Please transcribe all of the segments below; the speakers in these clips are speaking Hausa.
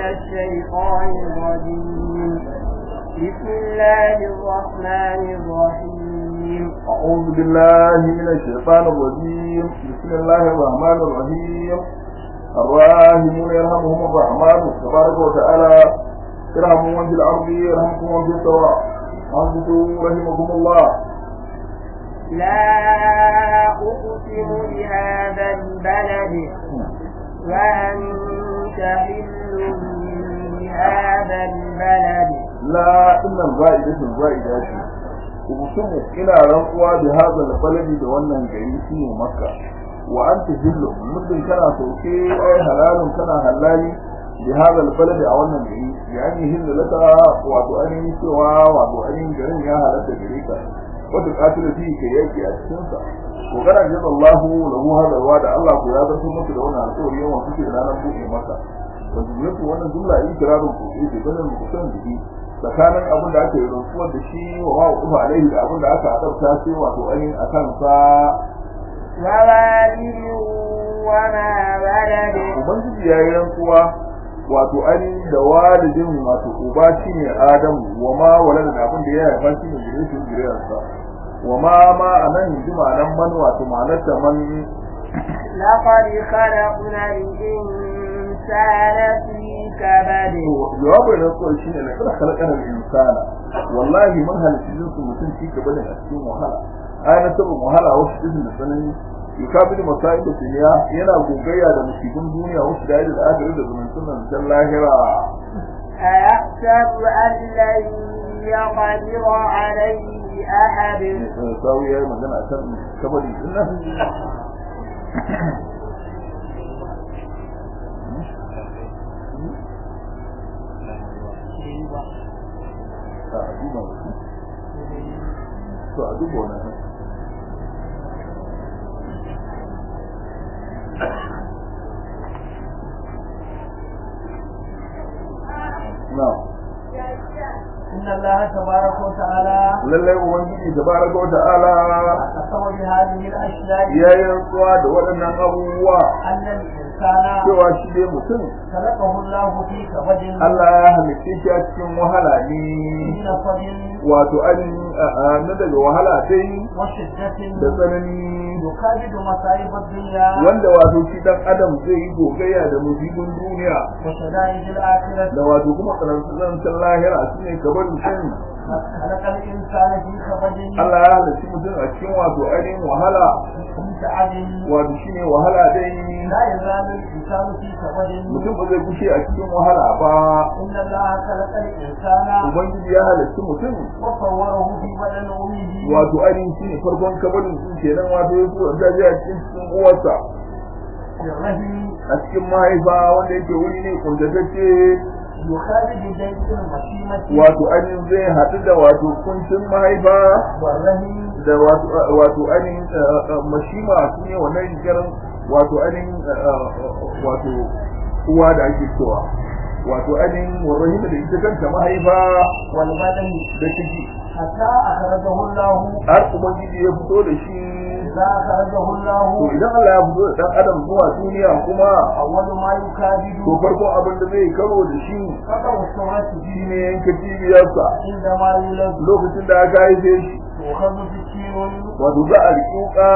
الشيطان الرجيم بسم الله الرحمن الرحيم أعوذ بالله من الشيطان الرجيم بسم الله الرحمن الرحيم الراحمون يرحمهم الرحمن تبارك وتعالى ارحموا من في الأرض يرحمكم من في السماء أنصتوا رحمكم الله لا أقسم بهذا البلد وأنت حل بهذا البلد لا إن الزائدة الزائدة أقسم إلى رقوة بهذا البلد دوانا جاي فيه مكة وأنت حل مثل كان سوكي أي حلال كان حلالي بهذا البلد أولا جاي يعني هل لك وتؤني سوا وتؤني جرين يا هلك جريكا وتقاتل فيه كي يجي أجسنسا وكان جزا الله له هذا الوعد الله قيادة ثم تدعونا الأول يوم وفكر لنا نبوء مكة wajibiyatu wannan jumla ikirarin ku ce da bayan mutum da shi tsakanin abin da aka yi rantsuwar da shi wa ma ufa alaihi da abin da aka adabta sai wato ainihin a kansa ووالد وما ولد ubangiji ya yi rantsuwa wato ainihin da walidin wato uba shi ne adamu wa ma walada da abin da ya haifa shi ne gire shi gireyarsa wa ma ma a nan ji ma'anan man wato ma'anar da man لقد خلقنا الإنسان في كبد jawabin rantsuwar shi ne na kada halakar insana wallahi mun halitta jinsu mutum shi ka bane a cikin wahala ayyana sabon wahala wasu izin da tsanani yukabilu masa'ib da duniya yana gogayya da musibin duniya wasu da da akhirin da zumuntun nan dan lahira أيحسب أن لن يقدر عليه أحد sawu yayi magana kan kabari din nan a duba to a duba wannan na'am إن الله تبارك وتعالى lallai ubangiji tabaraka wa ta'ala قسم بهذه الأشياء ya yi rantsuwa da waɗannan abubuwa أن الإنسان cewa shi dai mutum خلقه الله في كبد Allah ya halitta shi a cikin wahala ne من نصب wato an na daga wahala dai وشدة da tsanani يكابد مصائب الدنيا wanda wato shi dan adam zai yi gogayya da musibin duniya وشدائد الآخرة da wato kuma tsanantsan lahira su ne kabar mutum خلق الإنسان في كبد Allah ya halitta mutum a cikin wato ainihin wahala متعب wato shi ne wahala dai لا يزال الإنسان في كبد mutum ba zai kushe a cikin wahala ba إن الله خلق الإنسان ubangiji ya halitta mutum وصوره في بدن أمه wato ainihin shi ne farkon kabarin sun kenan wato ya so da a cikin cikin uwarsa في الرحم a cikin mahaifa wanda yake wuri ne kuntatacce يخالج جيد المشيمة wato ainihin zai haɗu da wato kuncin mahaifa والرحم da wato wato ainihin eh, eh, mashima su ne wannan rikirin wato ainihin eh, eh, wato uwa da ake cewa wato ainihin warrahim da ita kanta mahaifa والبدن da ciki حتى أخرجه الله har ubangiji ya fito da shi إذا أخرجه to الله idan Allah ya fito da dan adam zuwa duniya kuma أول ما يكابد to farkon abin da zai karo da shi قطع السرعة shi ne yanka cibiyarsa عندما يولد lokacin da aka haife shi يؤخذ سكين wato za a riƙuƙa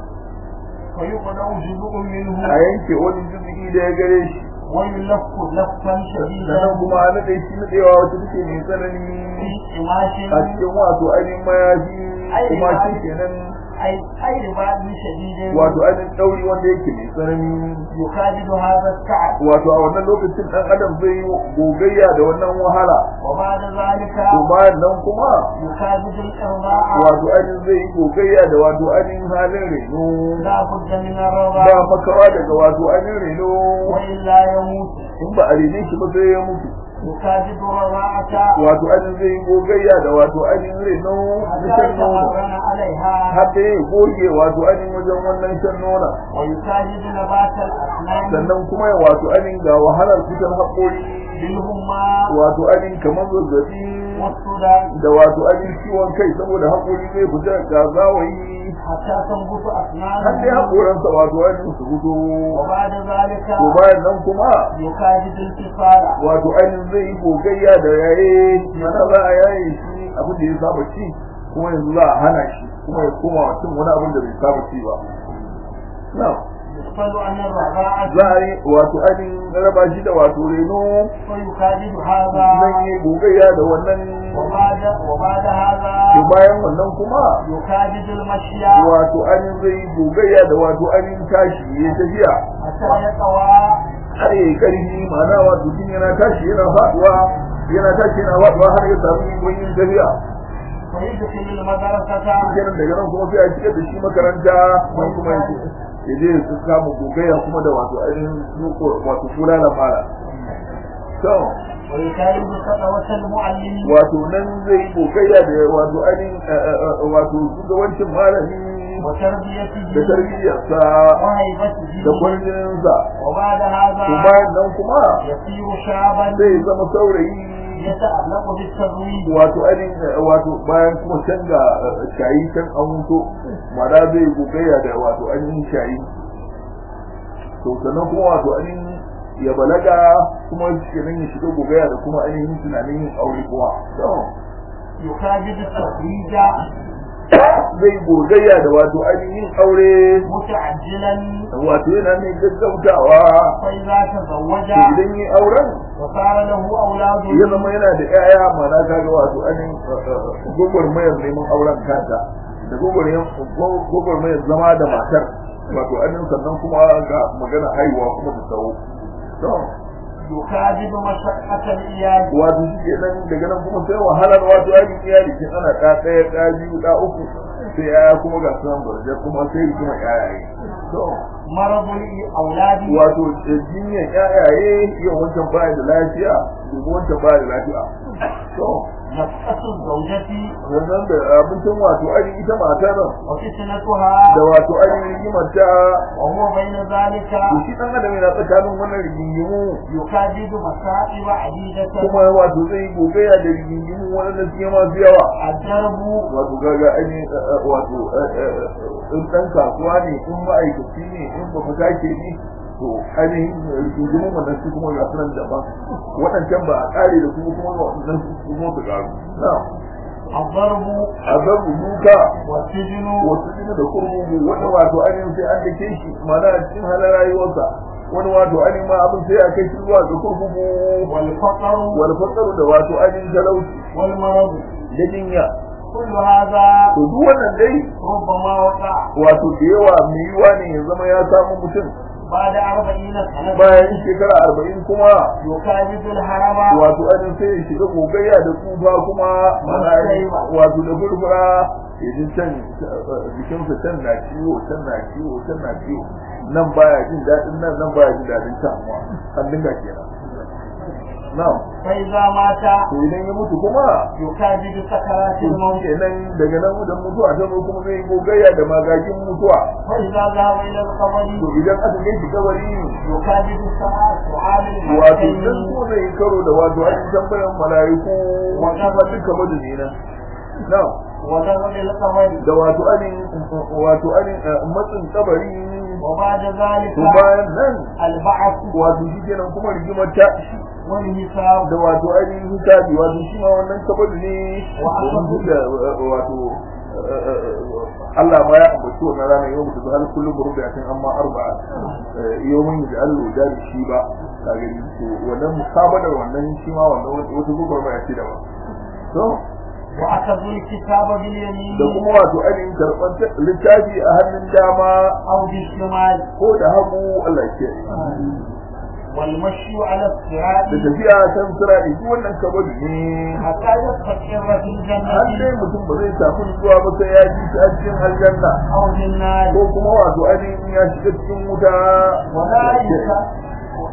فيقطع جزء a منه yanke wani jirgi da ya gare shi ويلف لفا sannan شديدا kuma a naɗe shi naɗewa wacce take mai tsanani في قماش a cikin wato ainihin mayafi kuma shi kenan أي أي رباط شديد wato ainihin ɗauri wanda yake mai tsanani يكابد هذا التعب wato a wannan lokacin ɗan adam zai yi gogayya da wannan wahala وبعد ذلك to bayan nan kuma يكابد الإرضاع wato ainihin zai yi gogayya da wato ainihin halin reno لا بد من ba الرضاع makawa daga wato ainihin reno وإلا يموت in ba a rene shi ba sai ya mutu يكابد الرضاعة wato ainihin zai yi gogayya da wato ainihin reno na حتى shan nono يتمرن عليها har da ya goge wato ainihin wajen wannan shan nona ويكابد نبات الأسنان sannan kuma ya wato ainihin ga wahalar fitar haƙori بالهمة wato ainihin kamar zazzabi والسودان da wato ainihin ciwon kai saboda haƙori zai fita ga zawayi حتى تنبت har dai أسنانه haƙoransa wato ainihin su fito وبعد ذلك to bayan nan kuma يكاد الانتصال wato ainihin zai yi gogayya da yaye mana za a yaye shi abin da ya saba ci kuma yanzu za a hana shi kuma ya koma wa cin wani abin da bai saba ci ba na يسأل عن الرضاعة za a yi wato ainihin raba shi da wato reno ويكاد هذا zan yi gogayya da wannan وبعد وبعد to هذا bayan wannan kuma يكاد المشي wato ainihin zai yi gogayya da wato ainihin tashi ya tafiya حتى يقوى har ya yi ƙarfi ma'ana wato tun yana tashi yana faduwa yana tashi yana faduwa har ya samu ikon yin tafiya فيدخل المدرسة kenan daga nan kuma sai a shigar da shi makaranta wani kuma ya ya je su kama gogayya kuma da wato ainihin nuko wato kula da fara to ويكاد خطوة المعلم wato nan zai yi gogayya da wato ainihin eh, eh, eh, wato shugabancin malami da وتربيته tarbiyyarsa وهيبته da kwarjininsa وبعد to هذا bayan nan kuma يصير شابا zai zama saurayi يتألق بالتزويج wato ainihin eh, wato bayan kuma canza shayi can an wuto ma'ana zai gogayya da wato ainihin shayi to sannan kuma wato ainihin ya balaga kuma kenan ya shiga gogaya da kuma ainihin tunanin yin aure kuma to يكابد التزويج zai gogayya da wato ainihin aure متعجلا wato yana mai gaggautawa فإذا تزوج to idan yi auren وصار له أولاد ya zama yana da 'ya'ya mana kaga wato ainihin gwagwarmayar neman auren kanta da gwagwarmayar zama da matar wato ainihin sannan kuma ga magana haihuwa kuma da tsawo to يكابد مشقة الإياد wato shi ke nan daga nan kuma sai wahalar wato ainihin iyali kin ana ɗa ɗaya ɗa biyu ɗa uku sai yaya kuma ga sunan barjar kuma sai kuma yayaye to مرض الأولاد wato jinyar yayaye yau wancan baya da lafiya gobe wancan baya da lafiya to نفقة الزوجة sannan da abincin wato ainihin ita matar وفتنتها da wato ainihin rigimarta وهو بين ذلك to shi ɗan adam yana tsakanin wannan rigingimu يكابد مصائب عديدة kuma wato zai yi gogaya da rigingimu waɗanda suke masu yawa الدرب wato gaga ainihin eh, eh, wato eh, eh, eh, in ɗan kasuwa ne in ma'aikaci ne in ba fita ke ne to ainihin rigingimu wannan su kuma ga sunan daban waɗancan ba a ƙare da su kuma waɗannan su kuma su ƙaru na الضرب azabu duka والسجن wasu jini da kurmugu wani wato ainihin sai an dake shi mana a cikin halar rayuwarsa wani wato ainihin ma abin sai a kai shi zuwa ga kurkuku والفقر wani fasaru da wato ainihin talauci والمرض da jinya كل هذا to duk wannan dai ربما وقع wato da yawa mai yiwa ne ya zama ya samu mutum بعد أربعين سنة bayan shekara arba'in kuma يكابد الهرم wato ainihin sai ya shiga gogayya da tsufa kuma mana wato da furfura ya ji can jikinsa can na ciwo can na ciwo can na ciwo nan baya jin daɗin nan nan baya jin daɗin can an dinga kenan na'am فإذا مات to idan ya mutu kuma يكابد سكرات to الموت kenan daga nan da mutuwa ta zo kuma zai gogayya da magagin mutuwa وإذا ذهب إلى to القبر idan aka kai shi kabari يكابد ساعة سؤال wato الملكين dan ko zai yi karo da wato an tambayan mala'iku wata ba duka madani na na وذهب إلى القبر da wato anin wato anin matsin kabari وبعد ذلك to bayan nan البعث wato shi kenan kuma rigimar ta والحساب da wato ainihin hisabi wato shi ma wannan kabari ne Wa domin da wato Allah ma ya ambaci wannan rana yau mutu har kullum rubu ya san amma arba'a yau mun da Allah da shi ba ka gani to wannan musabadar wannan shi ma wannan wata gubar ba ya ce da ba to وأخذوا الكتاب باليمين da kuma wato ainihin karɓar littafi a hannun dama أو بالشمال ko da hagu Allah ya kiyaye والمشي على الصراط da tafiya kan sira da duk wannan kabari ne حتى يستقر في har dai الجنة mutum ba zai samu zuwa ba sai ya ji shi a cikin aljanna أو في النار ko kuma wato ainihin ya shiga cikin wuta ولا يك-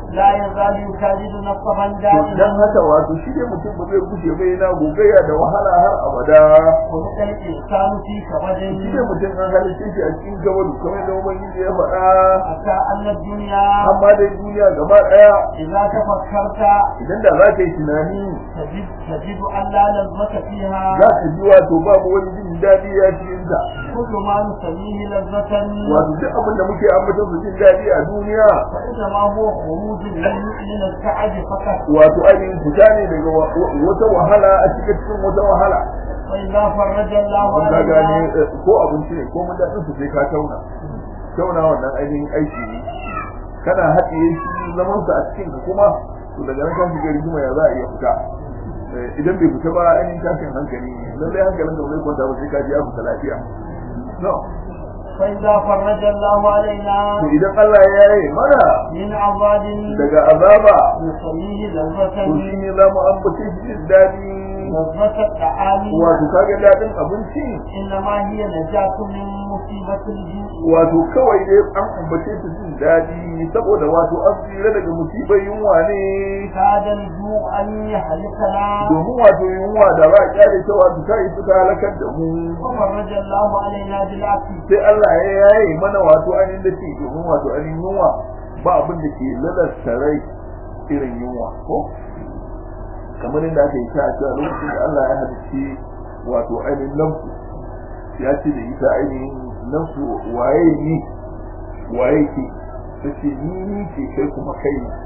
لا يزال يكابد نصبا to dan دائما haka wato shi ne mutum ba zai gushe ba yana gogayya da wahala har abada خلق الإنسان في كبد shi ne mutum an halitta shi a cikin gabadu kamar da ubangiji ya faɗa حتى أن الدنيا amma dai duniya gaba ɗaya إذا تفكرت idan da za ka yi tunani تجد تجد أن لا لذة فيها za ka ji wato babu wani jin daɗi ya cikin ta كل ما نسميه لذة wato duk abin da muke ambata su jin daɗi a duniya فإنما هو خروج من من التعب فقط wato ainihin fita ne daga wa- wa- wata wahala a cikin cikin wata wahala وإذا فرج الله mun ga gane علينا eh, ko abinci ne ko mun daɗin su sai ka tauna tauna wannan ainihin aiki ne kana haɗiye shi zaman sa a cikin ka kuma to daga nan kan shiga rigima ya za a iya fita Eh, idan bai fita ba ainihin tashin hankali ne lallai hankalin ka ba zai kwanta ba sai ka ji ya fita lafiya no فإذا فرج الله علينا to idan Allah ya yi mana من عذاب daga azaba نسميه to لذة shi ne za mu ambace shi jin daɗi لذة الطعام wato kaga daɗin abinci إنما هي نجاة من مصيبة الجوع wato kawai dai an ambace su jin daɗi saboda wato an tsira daga musibar yunwa ne كاد الجوع أن يهلكنا domin wato yunwa da ba a kyale ta wato ta yi suka halakar da mu وفرج الله علينا بالعافية sai Allah ya yaye mana wato ainihin da ke domin wato ainihin yunwa ba abin da ke lalasta rai irin yunwa ko kamar yadda aka yi ta a cewa lokacin da Allah ya halicci wato ainihin nafsu ya ce da ita ainihin nafsu waye ni waye ke ta ce ni ni ce kai kuma kai ne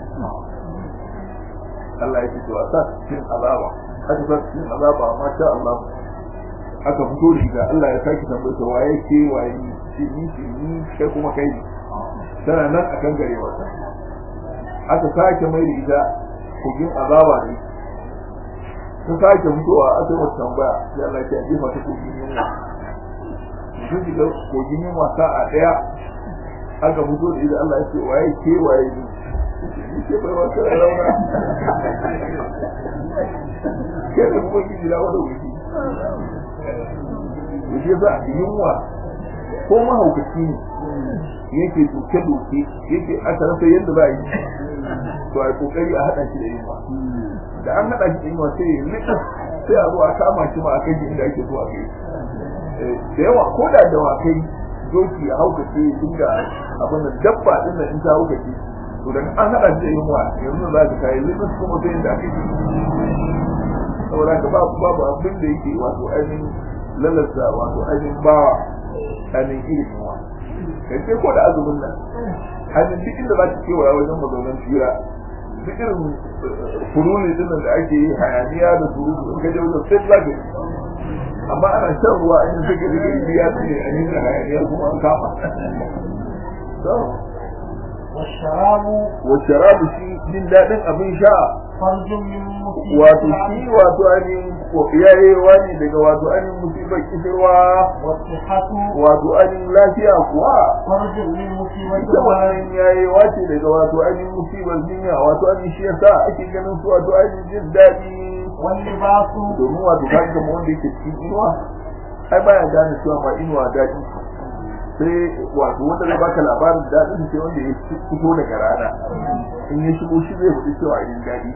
Allah ya ce to a sa cikin azaba aka sa cikin azaba masha Allah aka fito da ita Allah ya saki tambaye ta waye ke waye ni ce ni ce ni kai kuma kai ne tana nan akan gare wata aka sake mai da ita kogin azaba ne ta sake fitowa aka yi wata tambaya sai Allah ya jefa ta kogin yunwa sun shiga kogin yunwa sa'a daya aka fito da ita Allah ya ce waye ke waye ni ni ce bai wata rauna ke da kuma gidi na wani wuce wuce za a yunwa ko mahaukaci ne yake doke-doke yake aka rasa yadda za a yi to a yi kokari a haɗa shi da yunwa da an haɗa shi da yunwa sai ya nika sai a zo a kama shi ma a kai shi inda ake zuwa kai da yawa ko da dawakai doki a haukace ya dinga abin da dabba din nan in ta haukace to daga an haɗa shi da yunwa yanzu za ka kai likas kuma sai inda ake yi saboda ka babu babu abin da yake wato ainihin lalata wato ainihin bawa ainihin irin yunwa kai sai ko da azumin nan ainihin duk inda za ka kewaya wajen mazaunan fira duk irin furuli din da ake yi hayaniya da surutu in ka je wajen sai za ka yi amma ana shan ruwa in suka ji gari biya su ne a yin hayaniya kuma an kama والشراب wacce rabu shi jin daɗin abin sha فرج من مصيبة wato shi wato ainihin yayewa ne daga wato ainihin musibar kishirwa والصحة wato ainihin lafiya kuwa فرج من مصيبة ita wannan yayewa ce daga wato ainihin musibar jinya wato ainihin shi yasa ake ganin su wato ainihin jin daɗi واللباس domin wato ka ga wanda yake cikin inuwa ai baya gane cewa ba inuwa daɗi sai wato wanda zai baka labarin daɗin sai wanda ya fito daga rana in ya shigo shi zai faɗi cewa irin daɗi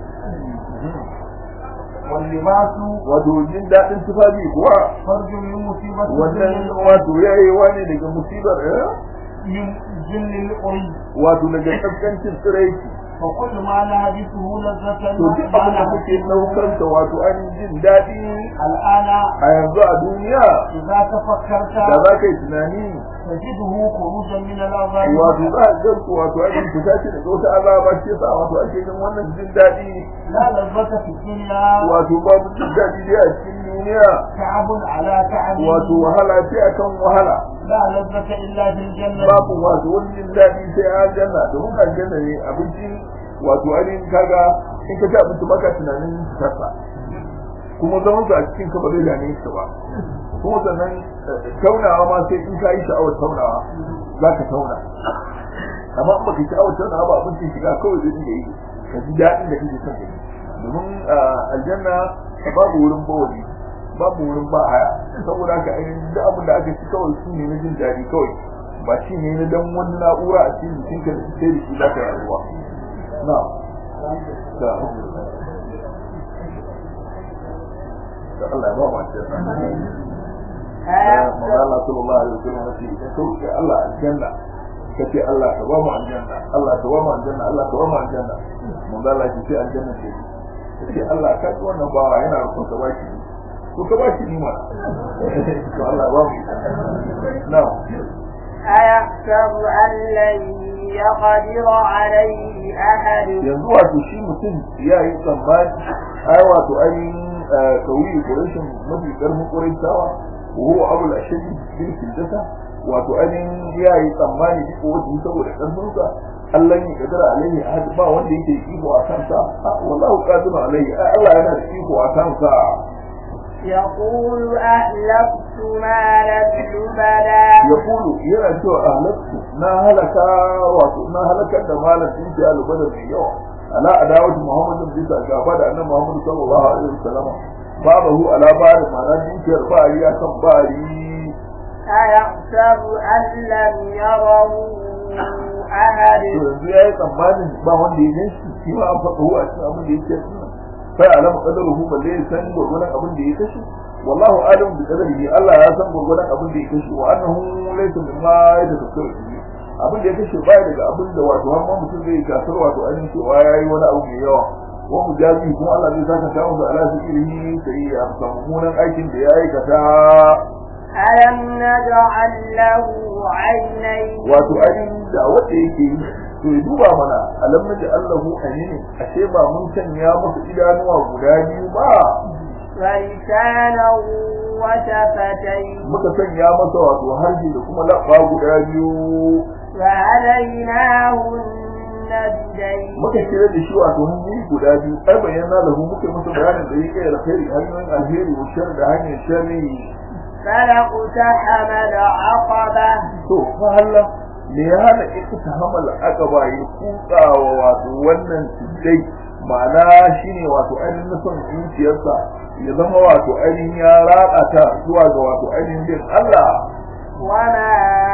واللباس wato jin daɗin tufafi kuwa فرج من مصيبة wannan الدنيا wato yayewa ne daga musibar eh? من جل الأري wato daga kaskancin tsiraiki فكل ما لهجته لذة to duk abin da kuke ɗaukar sa wato an jin daɗi الآن a yanzu a duniya إذا تفكرت da za ka yi tunani تجده خروجا من العذاب wato za a ganku wato an yi fita ce daga wata azaba ce sa wato ake yin wannan jin daɗi لا لذة في الدنيا wato babu jin daɗi dai a cikin duniya تعب على تعب wato wahala ce akan wahala لا لذة إلا في الجنة babu wato wani jin daɗi sai a aljanna domin aljanna ne abinci wato ainihin kaga in ka ci abinci baka tunanin fitarsa kuma zaman a cikin ka ba zai dame ka ba kuma sannan eh, taunawa ma sai in ka yi sha'awar taunawa za ka tauna amma in baka yi sha'awar taunawa ba abincin shiga kawai zai dinga yi ka ji daɗin da kake son ka yi domin ah, aljanna babu wurin bawali babu wurin ba haya saboda haka ainihin duk abin da aka ci kawai su ne na jin daɗi kawai ba shi ne na dan wani na'ura a cikin jikinka da sai da shi za ka yi rayuwa na da da Allah ya ba mu aljanna manzo Allah sallallahu alaihi wasallam ya ce ka kauce Allah aljanna kace Allah ka ba mu aljanna Allah ka ba mu aljanna Allah ka ba mu aljanna manzo Allah ya ce aljanna ce kace Allah ka ci wannan bawa yana rukun ka baki ko ka baki ni ma to Allah ba mu na'am أيحسب أن لن يقدر عليه أحد yanzu wato shi mutum ya yi tsammani ai wato ainihin kauyi ƙurashin mafi ƙarfin ƙurashawa وهو أبو الأشد بالكلدة wato ainihin ya yi tsammani duk wata saboda ƙarfinsa Allah ya kadara alaihi ahad ba wanda yake iko a kansa wallahu qadirun alaihi Allah yana da iko a kansa يقول أهلكت مالا لبدا yaqulu yana cewa ahlaktu na halaka wato na halakar da malam din ya lubada mai yawa ala adawati muhammadin bisa gaba da annabi muhammad sallallahu alaihi wasallam babahu ala bari ma'ana dukiyar bari ya kan bari أيحسب أن لم يره أحد to yanzu ya yi tsammanin ba wanda ya gan shi shi ma an faɗa a cikin abin da ya ce sunan sai alama qadaruhu balle ya san gurgurdan abin da ya kashe wallahu alim bi qadarihi Allah ya san gurgurdan abin da ya kashe wa annahu laysa mimma yatakassaru bihi abin da ya kashe baya daga abin da wato har ma mutum zai gasar wato ainihin cewa yayi wani abu mai yawa wa mujazi kuma Allah zai saka ta masa ala sikirihi sai ya samu munan aikin da ya aikata ألم نجعل له عينين wato ainihin da wanda yake yi to ya duba mana alam naji Allahu ainihin ashe ba mun sanya masa idanuwa guda biyu ba ولسانا وشفتين muka sanya masa wato harshe da kuma labba guda biyu وهديناه النجدين muka kira da shi wato hanyoyi guda biyu ai bayyana lahu muka masa bayanin da yake alkhairi hanyoyin alheri wa shar da hanyar sharri فلاقتحم العقبة to fa Allah me ya hana ita ta hamal aqaba ya kutsawa wato wannan tuddai ma'ana shine wato ainihin nufin zuciyarsa ya zama wato ainihin ya raka ta zuwa ga wato ainihin bin Allah وما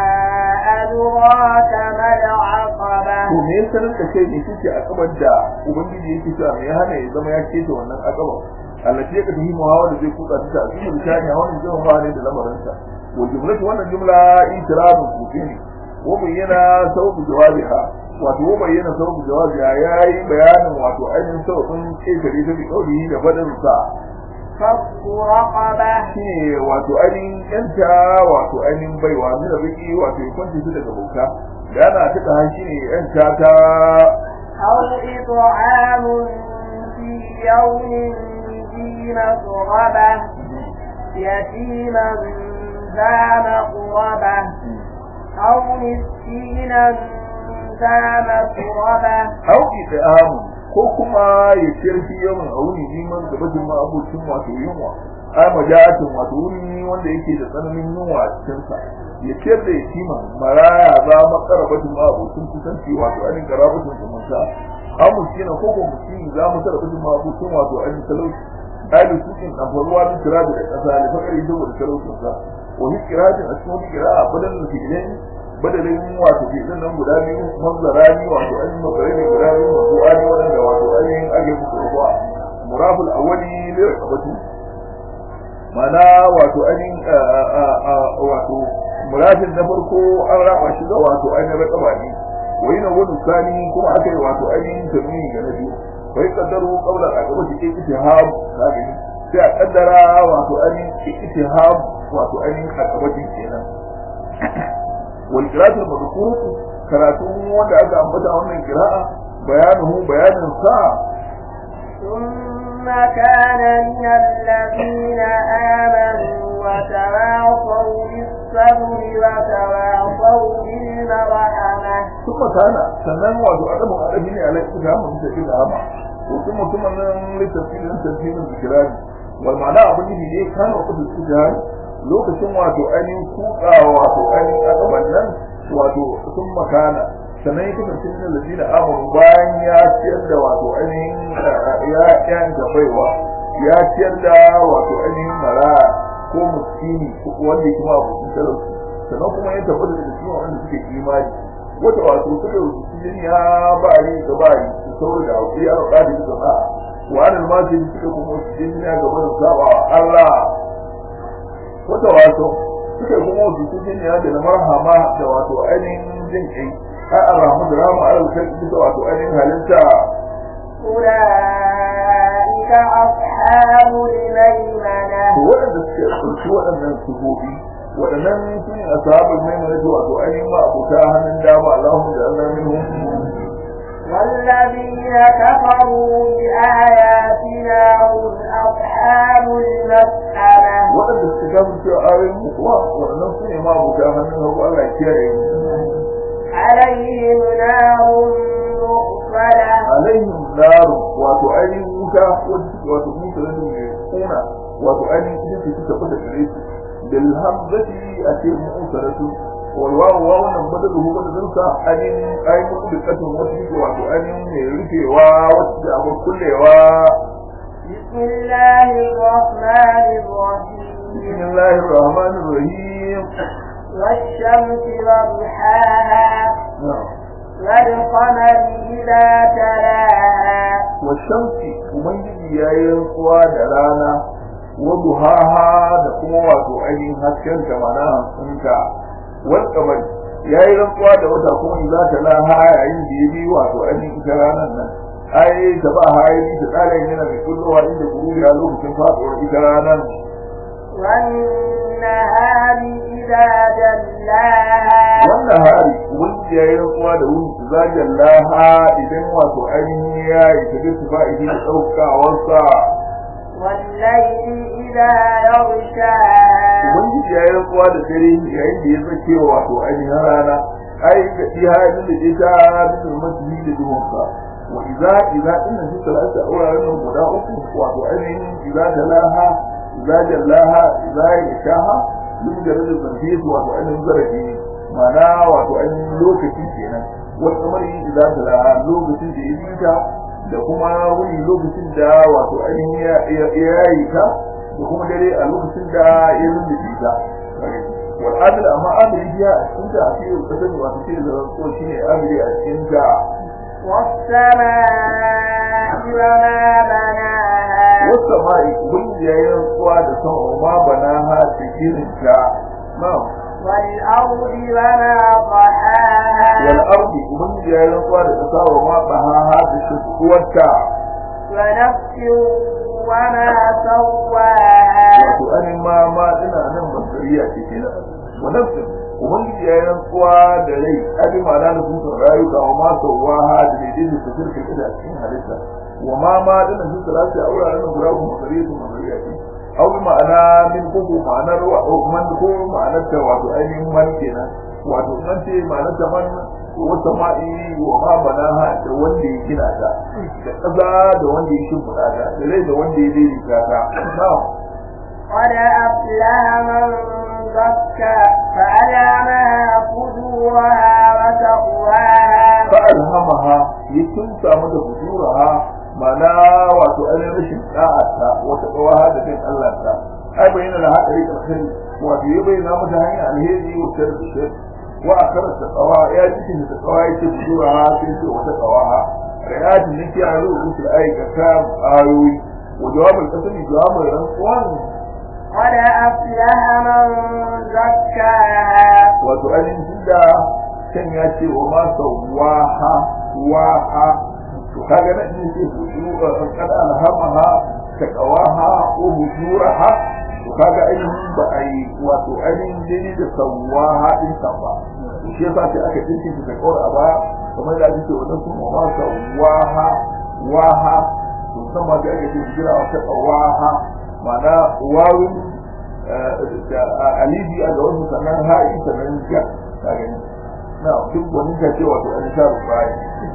أدراك ما العقبة to me ya sanar da kai ne kike akabar da ubangiji yake cewa me ya hana ya zama ya keta wannan akaba Allah ya ka tafi muhawa da zai kutsa ta a cikin misali a wannan jama'a ba ne da lamarinsa wa jumlatu wannan jumla itirabun kuke ne wa bayyana sababu jawabiha wato wa bayyana sababu jawabiha yayi bayanin wato ainihin sababin kekare ta bi kauli da fadin sa فك رقبة shine wato ainihin yanta wato ainihin baiwa mina biki wato ya kwanci su daga bauta da ana tuka han shine yanta ta أو إطعام في يوم ذي مسغبة يتيما ذا مقربة أو مسكينا ذا مسربة auki da amu ko kuma ya kirfi yawan auni neman da bajin ma abokin wato yunwa ai majatin wato wuri wanda yake da tsananin yunwa a cikin sa ya ciyar da yatima maraya za makara bajin ma abokin kusanci wato ainihin karabatun zumunta an muskina ko ko muskini za mu tara bajin ma abokin wato ainihin talauci ai da sukin ɗanfaruwa bin tirabi da ƙasa da fakari saboda talaucin sa wani kiratin a cikin wani kira'a badal da fi'ilai badalin wato fi'ilin nan guda biyu mazlarani wato an makarai ne guda biyu masu ani waɗanda wato ainihin ake musu rubuwa muraful awwali ne rakabatu mana wato ainihin wato murafin na farko an raba shi ga wato ainihin rakaba ne wai na wani sani kuma aka yi wato ainihin tamini ga na biyu bai kaddaro kaular a gaba shi ittiham ka gani sai a kaddara wato ainihin ittiham wato ainihin a gabatin kenan والقراءة المذكورة كراتون wanda aka ambata wannan qira'a bayanuhu bayanin sa ثم كان من الذين آمنوا وتواصوا بالصبر وتواصوا بالمرحمة kuma kana sannan wato adamu adabi ne alai kuka mun da kida hama to kuma kuma nan littafin tafsirin zikirani wal ma'ana abin da ne kana kudu zikirani lokacin wato ainihin kukawa wato ainihin adaban nan wato sun makana sannan ya kasance min alladina amanu bayan ya ciyar da wato ainihin ya yanta baiwa ya ciyar da wato ainihin mara ko miskini ko wanda ya kuma abokin talauci sannan kuma ya tabbata da cikin wanda suke imani wata wato suka rubuci ya bari da bari su saboda da hakuri a ƙadi da zama wa anil masu suka kuma su jinya ga barin saba wa Allah wata wato suka kuma su su jinya da na marhama da wato ainihin jin kai ai arhamu da rama alal kai da wato ainihin halitta أولئك أصحاب الميمنة to waɗanda suke ɗauki waɗannan sifofi waɗannan su ne ashabul maimuna wato ainihin ma abuta hannun dama Allahumma ja'alna minhum والذين كفروا بآياتنا هم أصحاب المسألة waɗanda suka gaba cewa ayoyin mu kuwa waɗannan su ne ma abuta hannun hagu Allah ya kiyaye mu عليهم نار مؤصدة alaihim naru wato ainihin wuta wanda suke wato mutu da mai kuna wato ainihin ita ce suka fita gare su bil hamzati a ce mu'usaratu wal wawu wa wannan badalu hu badalun sa ainihin ainihin dukkan wata suke wato ainihin mai rufewa wata da abin kullewa بسم الله الرحمن الرحيم bismillahir rahmanir rahim والشمس وضحاها na'am والقمر إذا تلاها washamsi ubangiji ya yi rantsuwa da rana wa duhaha da kuma wato ainihin hasken ta mana hansunta wal kamar ya yi rantsuwa da wata kuma in za ta laha yayin da ya bi wato ainihin ita ranar nan ai ta ba hayi ta tsara yana mai kullowa inda guru ya lokacin faɗuwar ita ranar والنهار إذا جلاها wannan hari ubangiji ya yi rantsuwa da wuni zajen laha idan wato ainihin ya yi ta bi fa'idi da ɗaukawarsa والليل إذا يغشاها ubangiji ya yi rantsuwa da dare yayin da ya zake wato ainihin rana ai da iya halin da ita bisa masjidi da duhunsa wa idza idza inna fi salati awrarin nan guda uku wato ainihin idza talaha idza jallaha idza yashaha duk da rajin zarfi wato ainihin zarafi mana wato ainihin lokaci kenan wal kamari idza talaha lokacin da ya yi ta da kuma wuni lokacin da wato ainihin ya yi ta da kuma dare a lokacin da ya lulluɓe ta wal adil amma adil biya a cikin ta a cikin ta sani wato shi da ko shi ne adili a cikin ta والسماء وما بناها wata ma'i ubangiji ya yi rantsuwa da sama ma bana ha cikin ta na'am والأرض وما طحاها wal ardi ubangiji ya yi rantsuwa da kasa wa ma baha ha da shi kuwarta ونفس وما سواها wato anin ma ma ina nan basariya ce kenan wa nafsin ubangiji ya yi rantsuwa da rai abi ma'ana da sun rayuka wa ma sauwa ha da daidai da su firka da cikin halitta wa ma ma dana sun salati a wuraren guda kuma basariya su basariya ce au bi ma'ana min kuku ma'anar wa man ko ma'anar ta wato ainihin man kenan wato man ce ma'anar ta man wata ma'i wa ma banaha da wanda ya gina ta da ƙasa da wanda ya shimfiɗa ta da rai da wanda ya daidaita ta na'am قد أفلح من زكى فألهمها فجورها وتقواها fa'alhamaha ya kimsa mata fujuraha mana wato ainihin rashin da'ata wata kawaha da bin Allah ta ai bayyana da hadari alkhairi wato ya bayyana mata hanyar alheri wa shar da shar wa akara ta kawa ya cikin da kawa ya ce fujuraha sai ce wata kawaha rayatin nake a rubutu da aikata ayoyi wa jawabin kasani jawabin rantsuwan قد أفلح من زكاها wato ainihin tunda can ya ce wa ma sawaha waha to kaga nan ne ce hujura kada alhamaha taqawaha wa hujuraha to kaga ainihin ba a yi wato ainihin dai da sawaha din sa ba shi yasa sai aka dinki ta kawar a ba kamar da ake ce wannan sun ma sawaha waha to san ma da ake ce hujura wa taqawaha ma'ana wawin alibi a ga wasu sannan ha'i sannan ja ka gani na duk wani ta ce wato an sha rubai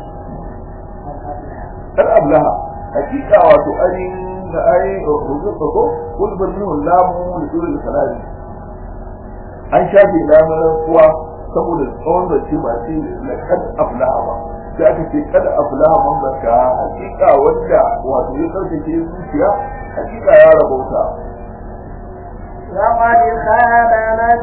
kar ablaha hakika wato ainihin da ai rubuta ko kul banu lamu da dole salati an shafe lamar kuwa saboda tsawon da ce ba ce la kad ablaha ba sai aka ce kada ablaha man zakka hakika wanda wato ya karkace zuciya hakika ya rabauta وقد خاب من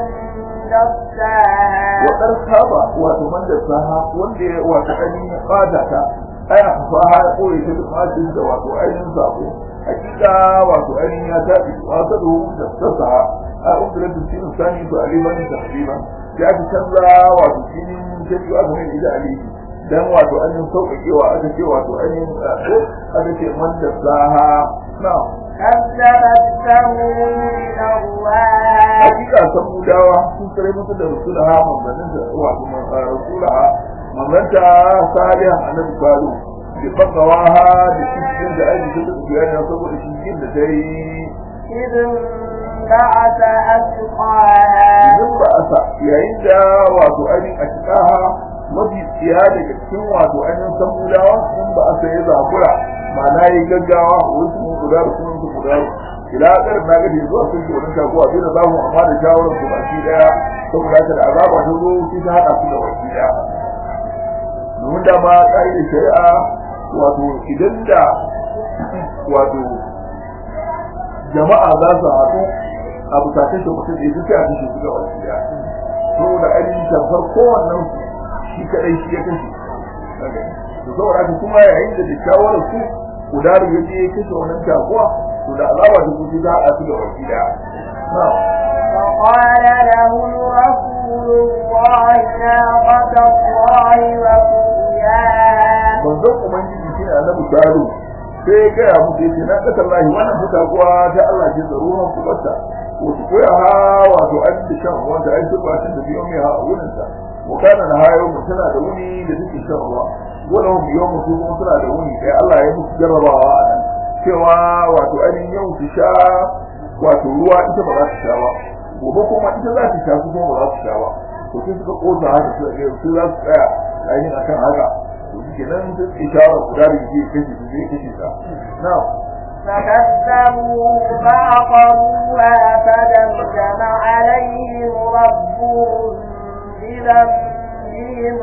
دساها wadar saba wato man da saha wanda ya wato ainihin kada ta ai a fa ha koyi ta da fatin da wato ainihin sabo hakika wato ainihin ya tafi wasa da da sassa a umdar da cikin sani to aliman tahriban ya fi canza wato cikin shari'a aka mai da alihi dan wato ainihin sauƙaƙewa aka ce wato ainihin ko aka ce man da zaha na كذبت ثمود الله hakika san mudawa sun tsare musu da rasulaha manzannin da wato rasulaha manzanta salihan annabi kalu bi faqawaha da cikin da aiki da biyana saboda cikin da dai إذ انبعث أشقاها idan ba asa yayin da wato ainihin a cikaha mafi tsiya daga cikin wato ainihin san mudawa in ba asa ya zabura ma'ana yi gaggawa wasu mun guda da sunan su guda ila kar na gaji zuwa sun ce wannan taguwa sai da za mu amma da shawarar su baki daya saboda haka da azaba ta zo sai ta hada su da baki daya domin da ma ka'idar shari'a wato idan da wato jama'a za su haɗu a bisa kashe mutum da ya sai a kashe su da baki daya saboda ainihin tamfar kowannen su shi kadai shi ya kashe da saboda haka kuma yayin da da shawarar su kudaru ya je ya kashe wannan taguwa to da azaba da kuɗi za a su da baki daya فقال لهم رسول الله ناقة الله وسقياها manzon ubangiji shi ne annabi salu sai ya gaya musu yace na kasar lahi wannan fuka kuwa ta Allah ce da ruwan kubarta wasu koya ha wato an da shan ruwan da ai sun ba da biyo mai ha a wurin ta wa kana na hayo mu tana da wuni da take shan ruwa wala hum yawmu su kuma suna da wuni sai Allah ya musu jarrabawa a nan cewa wato ainihin yau su sha wato ruwa ita ba za ta sha ba gobe kuma ita za ta sha su kuma ba za su sha ba to sai suka kosa haka su ga su za su tsaya ainihin akan haka to shi nan sai su shawara guda da yake kashe su zai kashe ta na'am فكذبوه فعقروها فدمدم عليهم ربهم بذنبهم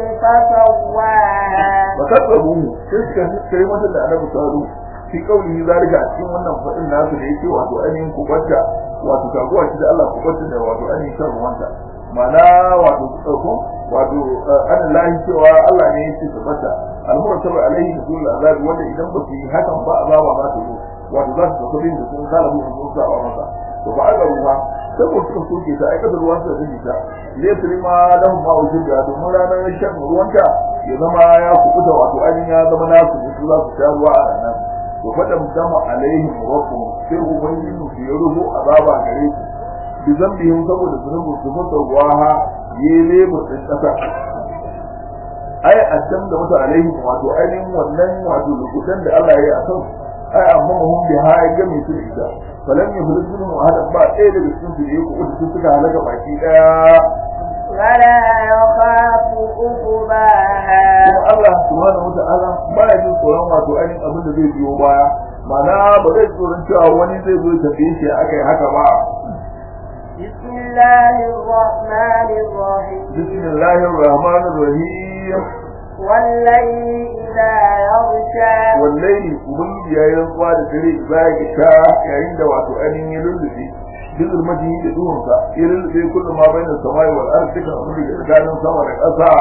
فسواها fakazzabu sai suka kai mata da annabi salu fi kauli zalika a cikin wannan fadin nasu da yake wato ainihin kubarta wato kaguwa shi da Allah kubarta da wato ainihin shan ruwanta ma'ana wato su ɗauko wato an lahi cewa Allah ne yake tabbata al-murtabi alaihi rasul azab wanda idan ba su yi hakan ba azaba za ta zo wato za su tafi da sun kala mu sun sa masa to ba aka ruwa saboda suka soke ta aikata ruwan sa zai ta ne su ma lahum ma wujud da domin ranar shan ruwanta ya zama ya kubuta wato ainihin ya zama nasu ne su za su sha ruwa a ranar to faɗa musamman alaihim rabbuhum sai ubangiji su ya rubo azaba gare su bi zambihim saboda zunubin su fasa waha yi lebur ɗin ƙasa ai addam da wata alaihim wato ainihin wannan wato lukutan da Allah ya yi a kan ai amma mahum bi ha ya game su da ita falan ya hulun zulun wahala ba ɗaya daga cikin su da ya kuɓuta su suka halaka baki ɗaya ولا يخاف عقباها kuma Allah subhanahu wa ta'ala ba ya jin tsoron wato ainihin abin da zai biyo baya ma'ana ba zai tsoron cewa wani zai zo ya tambaye shi aka yi haka ba بسم الله الرحمن الرحيم bismillahir rahmanir rahim والليل إذا يغشى wallahi ubangiji ya yi rantsuwa da dare za ya sha yayin da wato ainihin ya lullube bizul majihi da duhunsa ya lullube kullum ma bainar samai wal ardi dukan abin da ke tsakanin sama da ƙasa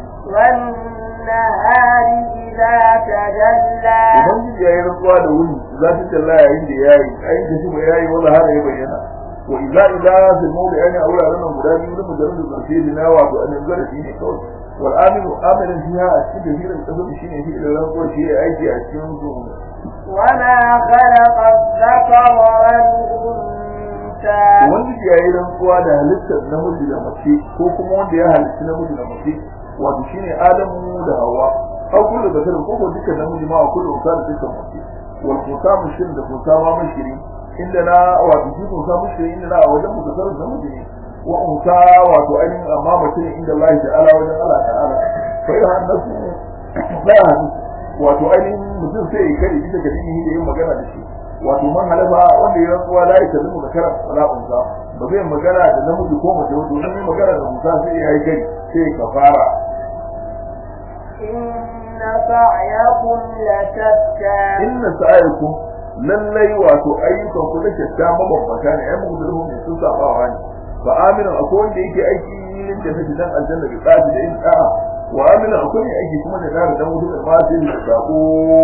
والنهار إذا تجلى ubangiji ya yi rantsuwa da wuni za ta talla yayin da ya yi yayin da shi ya yi wanda har ya bayyana wa idza idza fil mawdi ani aula ran guda biyu da mujarrad da zarfi na wato an zarafi ne kawai wal aminu amilin fiha a cikin hirin kasar shi ne shi da rantsuwa shi ya aiki a cikin su وما خلق الذكر والأنثى ubangiji ya yi rantsuwa da halittar namiji da mace ko kuma wanda ya halitta namiji da mace wato shine adamu da hawa aw kullu zakar ko ko dukkan namiji ma kullu unsa da dukkan mace wal kusa mushrin da kusa ma mushri inda na wato shi kusa mushri inda na a wajen mutasar namiji ne wa unsa wato ainihin amma mace ne inda Allah ta'ala wajen Allah ta'ala fa ya hannasu fa ya hannasu wato ainihin mutum sai ya kare bisa ga dinihi da yin magana da shi wato man halafa wanda ya rantsuwa la ya kallu da karam wala unsa ba zai magana da namiji ko mace wato in yi magana da musa sai ya yi gari sai ya kafara إن سعيكم لشتى inna sa'aykum lallai wato ayyukan ku da shatta mabambanta ne ai muku da ne sun sabawa ne fa aminu akwai wanda yake aiki lin da take dan aljanna bi tsadi da in da'a wa amina akwai mai aiki kuma da dara dan wuta da ma sai da sako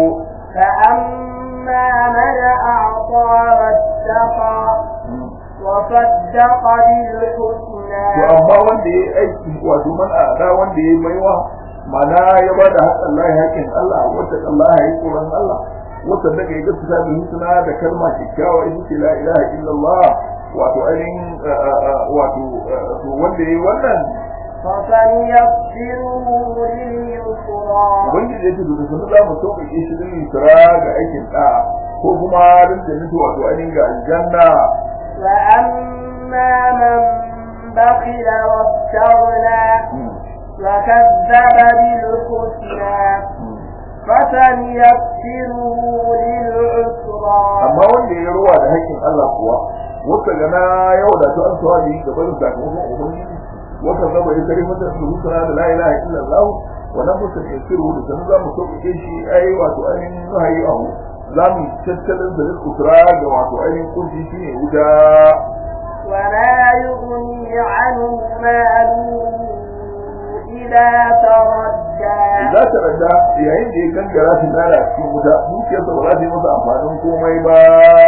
فأما من أعطى واتقى وصدق بالحسنى to amma wanda ya aiki wato man a da wanda ya baiwa mana ya ba da haƙƙin Allah haƙƙin Allah wata Allah ya yi tsoron Allah wata daga ya gaskata da husna da kalma kyakkyawa ita ce la ilaha illallah wato ainihin wato to wanda ya yi wannan فسنيسره لليسرى ubangiji ya ce da sunu za mu sauƙaƙe shi din yusra ga aikin ɗa ko kuma rinta nufi wato ainihin ga aljanna وأما من بخل واستغنى وكذب بالحسنى فسنيسره للعسرى amma wanda ya ruwa da haƙƙin Allah kuwa wata gana yau da ta an sawa da yi gaban sakamakon ubangiji wata zaba ya kare mata su husna da la ilaha illallah wa nan mutum ya siru da sanu za mu sauƙaƙe shi ai wato ainihin wahayi ahu za mu tattalin da kusura ga wato ainihin kunci shine wuta وما يغني عنه ماله إذا تردى za ta rada yayin da ya gangara shi nara cikin wuta dukiyarsa ba za ta yi masa amfanin komai ba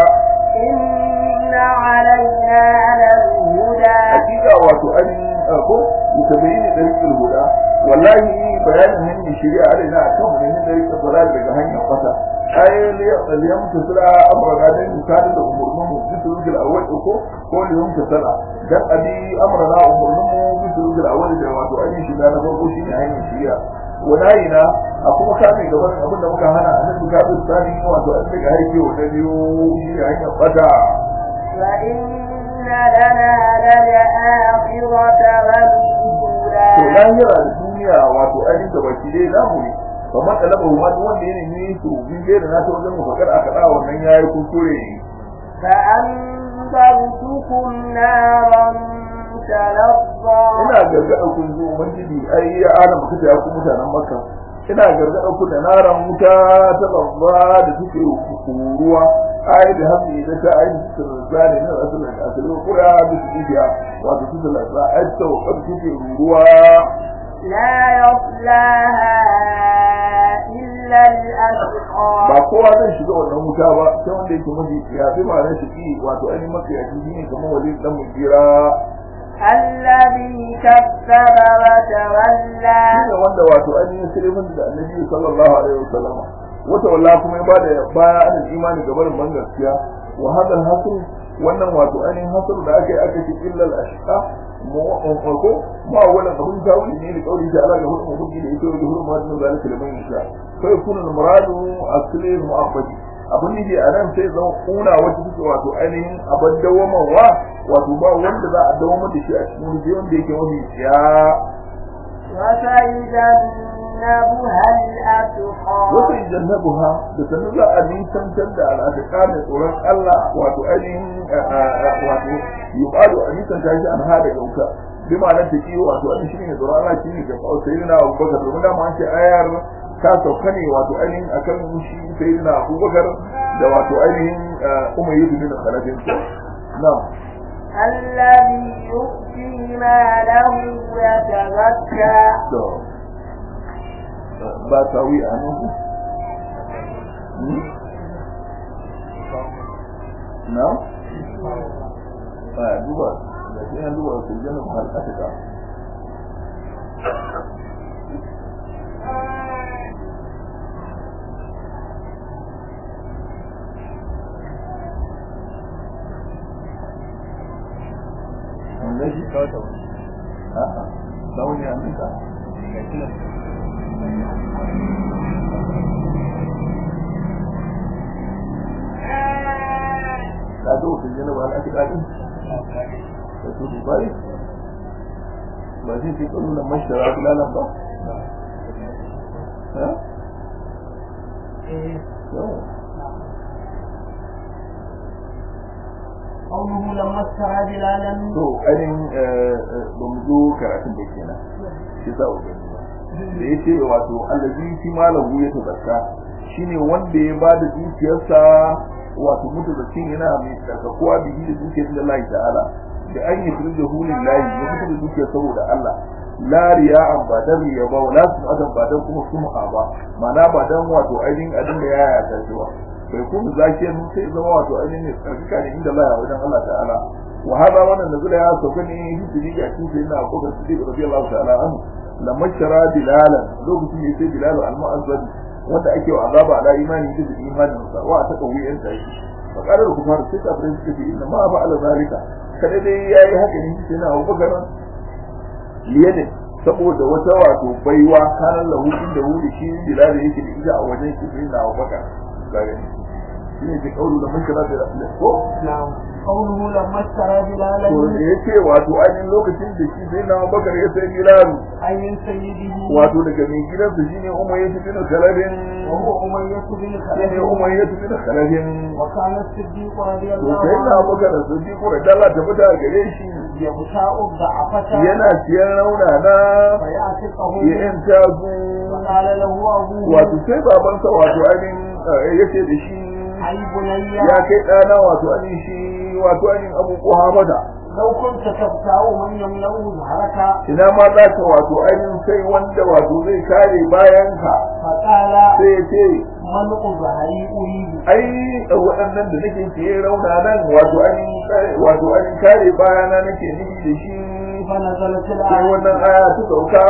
إن علينا للهدى hakika wato ainihin ko mutabayyini dariqul huda wallahi bayanin hanyar shari'a alaina akan mu ne dariqul dalal daga hanyar fata ay liyam tasala amrana dan misali da umurnin mu bisul awwal ko ko liyam tasala dan abi amrana umurnin mu bisul awwal da wato ainihin shiga na farko shine hanyar shari'a walayina a kuma kame gaban abin da muka hana a nan duka tsani wato an daga haike wa da biyu shi hanyar fata وإن لنا للآخرة والأولى to lahira da duniya wato ainihin da baki dai namu ne ba matsalaba wa duk wanda ya nemi su bin da na ta wajen mafakar aka da wannan yayi kuskure فأنذرتكم نارا تلظى ina gargada kun zo ubangiji ai ya adam kace ya ku mutanen makka ina gargada ku da naran wuta ta babba da suke ruwa ai da hamdi da ta ai su zane na asalin asalin kura da su biya wato su da la ai ta wakar suke ruwa لا يصلاها إلا الأشقى ba kowa zai shiga wannan wuta ba sai wanda yake mafi ya fi ma na shiki wato ainihin maka ya shi ne kamar wajen dan mujira الذي كذب وتولى shine wanda wato ainihin sirrin da annabi sallallahu alaihi wasallam wata wallahi kuma ya bada baya an imani ga barin ban gaskiya wa hadal hasr wannan wato ainihin hasr da aka yi aka ce illa al ashqa ko ma wannan abun tawili ne da kauli da Allah ga hukumu hukki da ito da hukumu da zalika liman yasha fa yakunu al muradu asli mu'abbadi abun ne a nan sai zama kuna wacce take wato ainihin abin dawamawa wato ba wanda za a dawamar da shi a cikin wani wanda yake mafi tsiya وسيجنبها الأتقى wata jannabuha da sanu za a nisantar da al'adaka da tsoron Allah wato ainihin wato yuqalu a nisanta shi an hada gauka bi ma'anar ta ki wato an shi ne tsoron Allah shi ne ga sayyidina Abubakar domin da ma an ce ayar ta sauka ne wato ainihin akan shi sayyidina Abubakar da wato ainihin Umayyu bin Khalafin na'am الذي يؤتي ماله يتزكى to ba tawi a nan na a duba da ke yan duba su jana ba al'atika wanda shi kawata wani a'a sauni a nika ka zo su jana ba al'atika din da su dubai ba zai fi kwallo na mashara filalan ba ha? yawa قوله لما اشترى بلالا to ainihin ba mu zo karatun da kenan shi za a gani ba da ya ce wato allazi fi malahu ya tazarka shine wanda ya bada dukiyarsa wato mutu da cin yana mai tsarkakuwa bihi da dukiyar da Allah ta'ala da an yi firin da hulun layi ya mutu da dukiyar saboda Allah lariya an ba dan riya ba wala su adan ba dan kuma sum'a ba mana ba dan wato ainihin abin da ya yaya shi ba bai kuma zakiyan sai zama wato ainihin ne tsarkaka ne inda Allah ya wajen Allah ta'ala wa hada wannan da zula ya sauka ne hijiri ga cikin sayyidina Abu Bakar Siddiq radiyallahu ta'ala anhu lamma shara bilalan lokacin ne sai bilal al-mu'azzab wanda ake wa azaba ala imani da imanin sa wa ta kawi yan sai faqalar kufar sai ta fara suka ce inna ma ba ala zalika kada dai yayi haka ne sai na Abu Bakar liyadin saboda wata wato baiwa kanan lahu inda wuri shi bilal yake da ita a wajen shi sai na Abu Bakar kaga ne ke kaulu da mun kira da ko قوله لما اشترى بلالا to da yace wato ainihin lokacin da shi sai na Abu Bakar ya sai bilal أي من سيده wato daga mai gidansa shine Umayya bin Khalid وهو أمية بن shine خلف Umayya bin Khalid وكان الصديق رضي to الله sai na عنه Abubakar Siddiq da Allah ta fita gare shi يغشاء الضعفة yana siyan rauna na فيعتقه ya yanta su فقال له أبوه wato sai babansa wato ainihin eh, yace da shi أي بني ya kai ɗana wato ainihin shi wato ainihin Abu Quhamada لو كنت تبتاع من يملأ ظهرك ina ma za ka wato ainihin sai wanda wato zai kare bayanka فقال sai ya ce منع ظهري أريد ai waɗannan da nake siye rauna nan wato an wato an kare bayana nake nufi da shi فنزلت sai الآية wannan aya ta sauka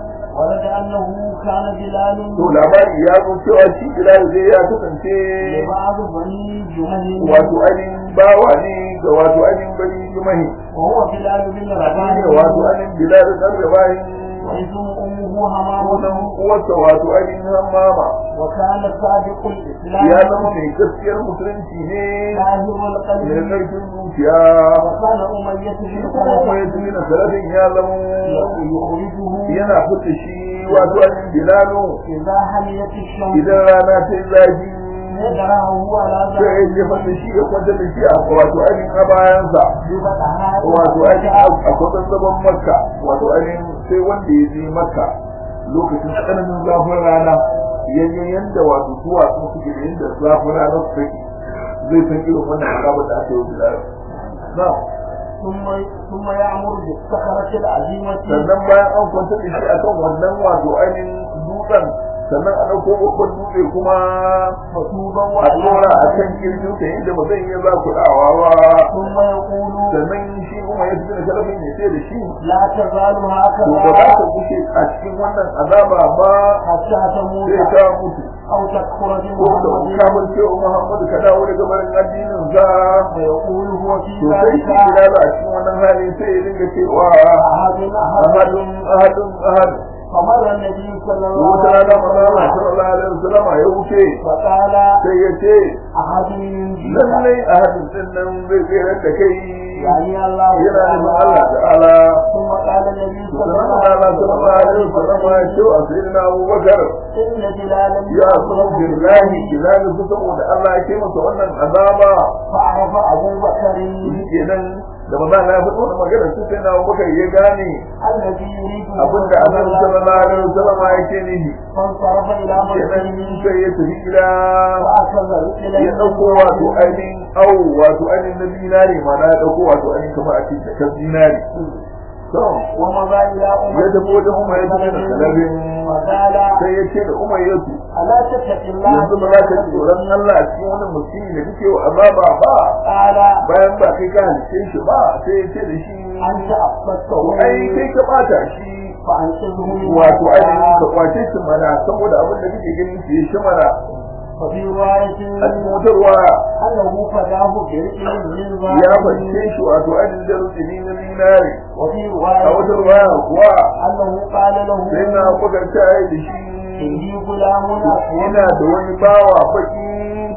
ورد أنه كان بلال to labari ya zo cewa shi Bilal zai ya kasance لبعض بني جهل wato ainihin bawa ne ga wato ainihin bani jumahi وهو بلال بن ne رباح wato ainihin Bilal dan rabahin واسم أمه sunan همامة uwarsa wato ainihin hammama وكان صادق الإسلام ya zama mai gaskiyar musulunci ne طاهر mai القلب ƙarfin zuciya وكان أمية بن kuma kuma ya خلف tuni na salafin ya zama يخرجه yana fita shi wato ainihin bilalo إذا حميت الشمس idan rana ta yi zafi يدرعه على sai ya jefa da shi ya kwanta da shi a wato ainihin a bayansa ببطحاء wato ainihin a kwatan zaman makka wato ainihin sai wanda ya je makka lokacin tsananin zafin rana yanya yanda wato duwatsu suke da yanda zafin rana su take zai san irin wannan azabar da aka yi wa bilal na'am ثم ثم يأمر بالصخرة العظيمة sannan bayan an kwantar da shi akan wannan wato ainihin dutsen sannan a ɗauko babban dutse kuma مكتوبا a tsora a kan kirjin ta inda ba zai iya za ku dawa ba ثم يقول sannan shi kuma ya fi da sharafin ya ce da shi لا تزال to ba za هكذا ka kushe a cikin wannan azaba ba حتى تموت sai ka mutu أو تكفر ko ka بمحمد kamar cewa Muhammadu ka dawo daga barin addinin sa ويقول هو في to sai ذلك shi bilal a cikin wannan hali sai ya dinga cewa أحد أحد ahadun ahadun ahadun فمر النبي صلى الله wata عليه rana manzala وسلم sallallahu alaihi wasallam ya wuce فقال sai ya ce أحد ينجيك lallai a hadin din nan zai tsere da kai يعني الله yana nufin Allah تعالى ta'ala ثم قال النبي صلى sannan الله Allah عليه sallallahu alaihi wasallam ya ce وسلم a sayyidina Abu Bakar إن بلالا ya san billahi billahi su saboda Allah ya ce masa wannan azaba فعرف أبو بكر shi kenan da maza Allah ya faɗi wannan magana su sai na Abu Bakar ya gane الذي يريد abinda Annabi sallallahu alaihi wasallam yake nihi فانصرف إلى kenan مسجده sai ya tafi gida وأخذ إلى ya ɗauko wato ainihin au wato ainihin na zinari ma na ya ɗauko wato ainihin kamar a cikin jakar zinari to ومضى إلى أمر ya tafi wajen umar ya tafi da kalabin وقال sai ya ce da umar ya su ألا تتق الله yanzu ba za ka ji tsoron Allah a cikin wani musulmi da kake wa azaba ba قال bayan ba kai ka halice shi ba sai ya ce da shi أنت أصبته ai kai ka bata shi فأنقذه من wato ainihin ka النار. kwace shi mana saboda abin da kake ganin shi ya shi mana وفي رواية a cikin wata ruwa أنه فداه برئل من ya ذهب fashe shi wato ainihin da rukuni na zinari وفي a wata رواية ruwa kuwa أنه قال له sai na buga ta da shi إني غلام أسود yana da wani bawa baki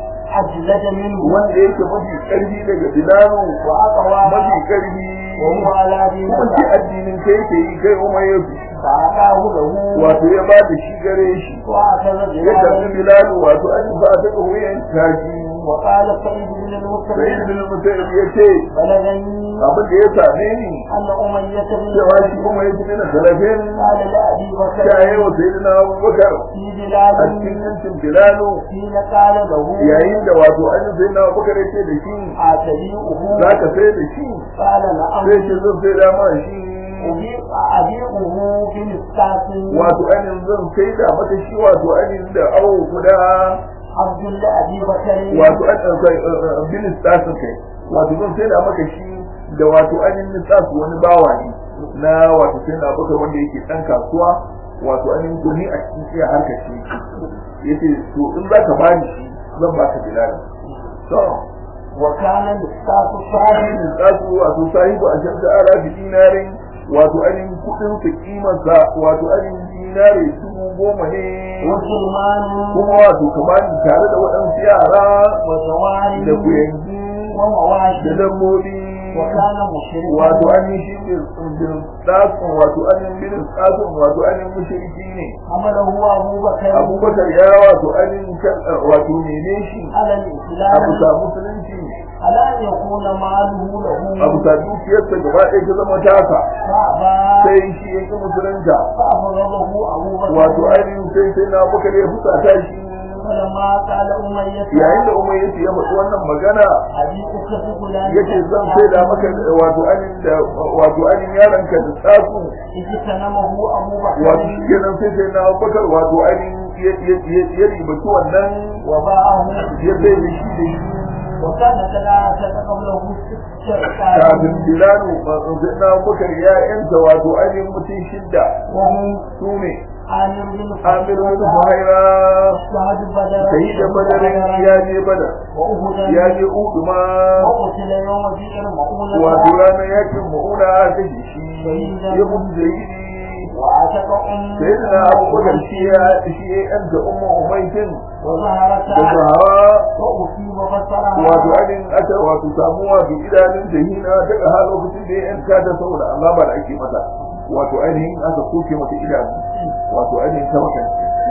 أجلد منه wanda yake mafi karfi daga bilanu وأقوى mafi karfi وهو على دين kuma shi addinin kai ke yi kai umar ya fi فأعطاه له wato ya ba da shi gare shi وأخذ ya tafi بلالا bilanu wato an ba ta ga wuyan tashi وقال سعيد بن sai المسلم ibn musayyib ya ce بلغني abin da ya same ni أن أمية بن cewa shi kuma ya ji na talafin قال لأبي بكر shaye wa sayyidina abubakar في a بلال cikin yancin bilanu حين قال له yayin da wato an yi sayyidina abubakar ya ce da shi أتبيعه za ka sai da shi قال نعم sai ce zan sai dama shi أبيعه في مسكات wato ainihin zan sai da mata shi wato ainihin da awo guda عبد لأبي بكر wato ainihin bin stasin kai wato zan sai da maka shi da wato ainihin stasu wani bawa ne na wato sai na baka wanda yake dan kasuwa wato ainihin gumi a cikin iya harka shi yace to in za ka bani shi zan baka bilal to وكان مسكات صاحب bin stasu wato sahibu a shanta ala bi dinarin wato ainihin kudin sa kimarsa wato ainihin dinare dubu goma ne وسلمان kuma wato ka bani tare da waɗansu yara وزواري da kuyangi da ومواشي dabbobi وكان مشركا wato an yi shi bin tsatsun wato an yi bin tsatsun wato an yi mushriki ne حمله أبو بكر abubakar ya wato an yi wato mene shi على abu الإسلام sa musulunci على أن يكون ماله له abu sa dukiyarsa gaba ɗaya ta zama tasa فأبى sai shi ya ƙi musulunta فأبغضه أبو بكر wato ainihin sai sai na abubakar ya fusata shi فلما قال أمية yayin da umar yace ya faɗi wannan magana أبيك فلان yace zan sai da maka wato ainihin da wato ainihin yaronka da tsatsun اجتنمه أبو بكر wato shi kenan sai sai na abubakar wato ainihin ya- ya- ya- ya ribaci wannan وباعه ya sai da shi da shi وكان ثلاثة قبله ست kafin شركات bilanu sai na abubakar ya yanta wato ainihin mutum shidda وهم su ne عامر بن amir bin فهيرة fuhaira شهد بدر sai da badarin ya je badar وأهدا ya je udu ma وقتل يوم بئر مؤونة wato ranar yakin ma'una ta shi ya mutu da yi وعتق أم sai da na abubakar shi ya shi ya yanta umma umaitin وظهرت da zahara وأصيب بصرها wato ainihin aka wato samu wato idanun jahina daga har lokacin da ya yanka da saboda azaba da ake mata wato ainihin aka soke mata idanu wato ainihin ta maka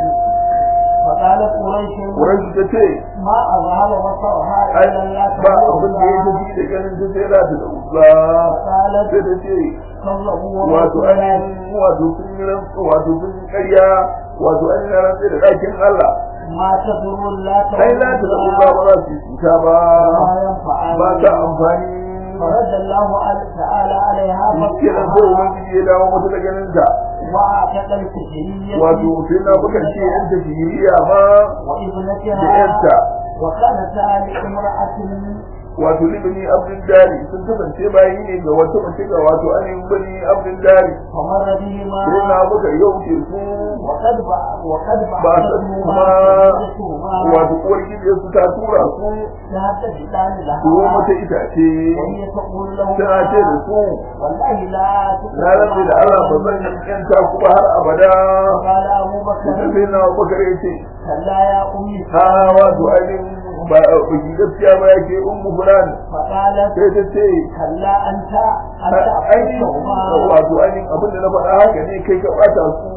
فقالت قريش wurin ta ce ما أظهر بصرها ai إلا لا ba abin da ya tafi da ganin ta sai da ta da uzza فقالت sai ta ce كذبوا wato ورسولا ainihin wato sun yi rantsu wato sun yi ƙarya wato ainihin rantsu da ɗakin Allah ما تضر لا ai la ta da uzza ba za su yi cuta ba ما ينفعان ba ta amfani فرد الله تعالى عليها ke nan sai ubangiji ya dawo mata da ganin ta وأعتق الكفرية wato sai na buga ce yan tafiyiriya ma da وابنتها yanta وكانت لامرأة wato libni abdul dari sun kasance bayi ne ga wata mace ga wato ainihin bani abdul dari فمر بهما sai na buga yau ke su وقد بع وقد ba su kuma بعثتهما wato uwar gidan su ta tura su تهددان su لها mata itace وهي تقول له tana ce da su والله لا na rabe da Allah ba zan yanta ku ba har abada قال أبو بكر sai na bukar ya ce كلا يا أمي ha wato ainihin ba baki gaskiya ba yake ummu fulan فقالت sai ta ce كلا أنت أنت ainihin أخذتهما wato ainihin abin da na faɗa haka ne kai ka ɓata su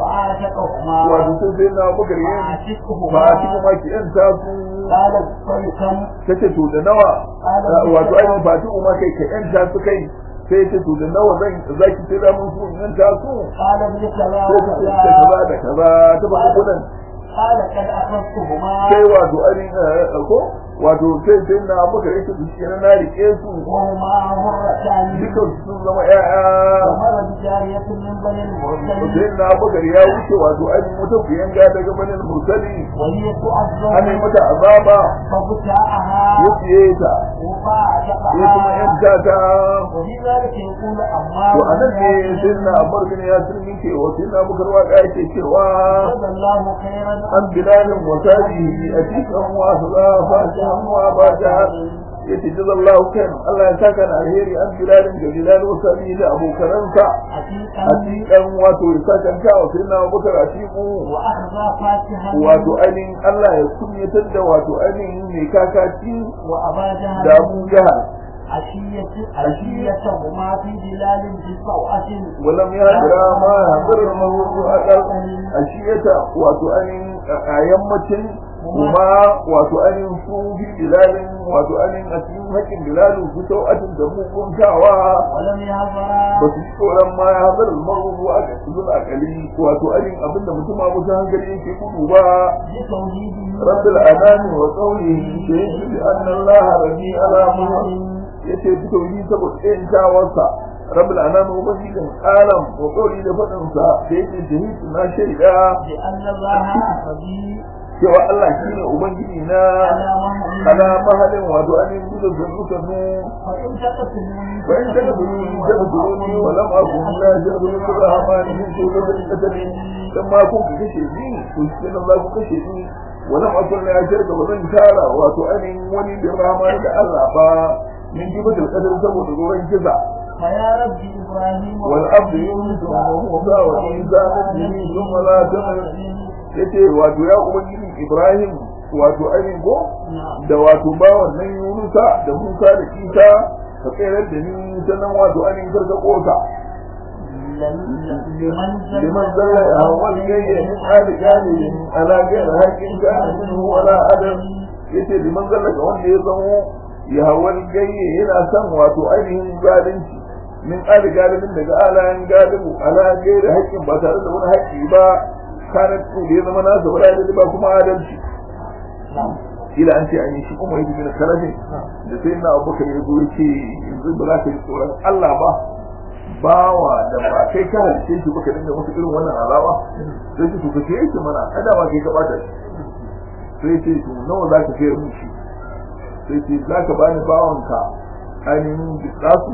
فأعتقهما wato sun sai na bukar yin ba a cikin فأعتقهما ma ki yanta su قالت فلكم ta ce to da nawa wato ainihin ba ta umar kai ka yanta su kai sai ta to da nawa zan zaki sai da mun su in yanta su قال ابن كذا sai ta ce da وكذا kaza da kaza ta faɗi kuɗin قال قد أخذتهما sai wato ainihin ko wato sai sai na bukar ita su shi na rike su وهما مرتان dukan su sun zama ƴaƴa ومر بجارية من بني المرسلين sai na bakar ya wuce wato ainihin wata kuyanga daga banin mursali وهي ana yi تعظم mata azaba فبتاعها ya siye ta ya kuma وفاعتقها yanta ta وفي ذلك يقول عمار to a nan ne بن sai na abar bin ya turmi ke wa sai na bakar waka yake cewa جزا الله خيرا an bilalin wasabihi a cikin wasu za a fashi hannuwa ba ta yace jazallahu kan Allah ya saka na alheri an bilalin da bilal wasabihi da abokanansa a عتيقا cikin wato ya saka kawo sai na bakar a cikin وأخذ فاتحا wato ainihin Allah ya kunyatar da wato ainihin mai kakaci وأبا da جهل Abu Jahal عشية عشيتهما في ظلال في صوعة walam ya jira ma hazar mawudu akal ashiyata wato ainihin a yammacin kuma wato ainihin su fi bilalin wato ainihin a cikin haƙin bilalin su sau'atin da muguntawa ولم ba يهضرا su ji tsoron ma ya hazar mawudu a cikin akali wato ainihin abinda mutum a mutum hankali yake gudu ba بتوحيده رب الأنام وقوله شهدت بأن الله ربي على محمد yace fito yi saboda ɗayan tawarsa rabbul anam ubangijin alam wa qawli da fadin sa da yake shahidu na shaida بأن الله ربي cewa Allah shine ubangiji na على ala مهل mahalin wato anin gudun zannu sannu فإن تقتلوني وإن تقتلوني تقتلوني ولم أكن لا جبل الرحمن من سورة القتل كما كنت كشفي كنت الله كشفي ولم أكن لا جبل ومن شارع وتؤمن ولي بالرحمن الله با من جبل القتل سبب دورين جزع فيا رب إبراهيم والأرض يونس وموسى وعيسى نبيه ثم لا تمر yace wato ya ubangiji Ibrahim wato ainihin ko نعم da wato bawan nan Yunusa da Musa da Isa ka tsayar da ni sannan wato ainihin karka kosa لمن liman zalla ya hawal gayya min ali galibin ala gayar haƙin kana minhu wala adam yace liman zalla ga wanda ya zamo ya hawal gayya yana son wato ainihin zalunci min ali galibin daga alayan galibu ala gayar haƙin ba tare da wani haƙƙi ba kana da ya zama nasa wala da ba kuma adalci kila an ce an yi shi kuma yake da karafin da sai na abubakar ya zo yake yanzu ba za ka yi tsoron Allah ba bawa da ba kai ka halice shi baka dinga masa irin wannan azaba sai ce to ka ce shi mana kada ba kai ka bata shi sai ce to nawa za ka kai mun shi sai ce za ka bani bawanka ainihin bisasu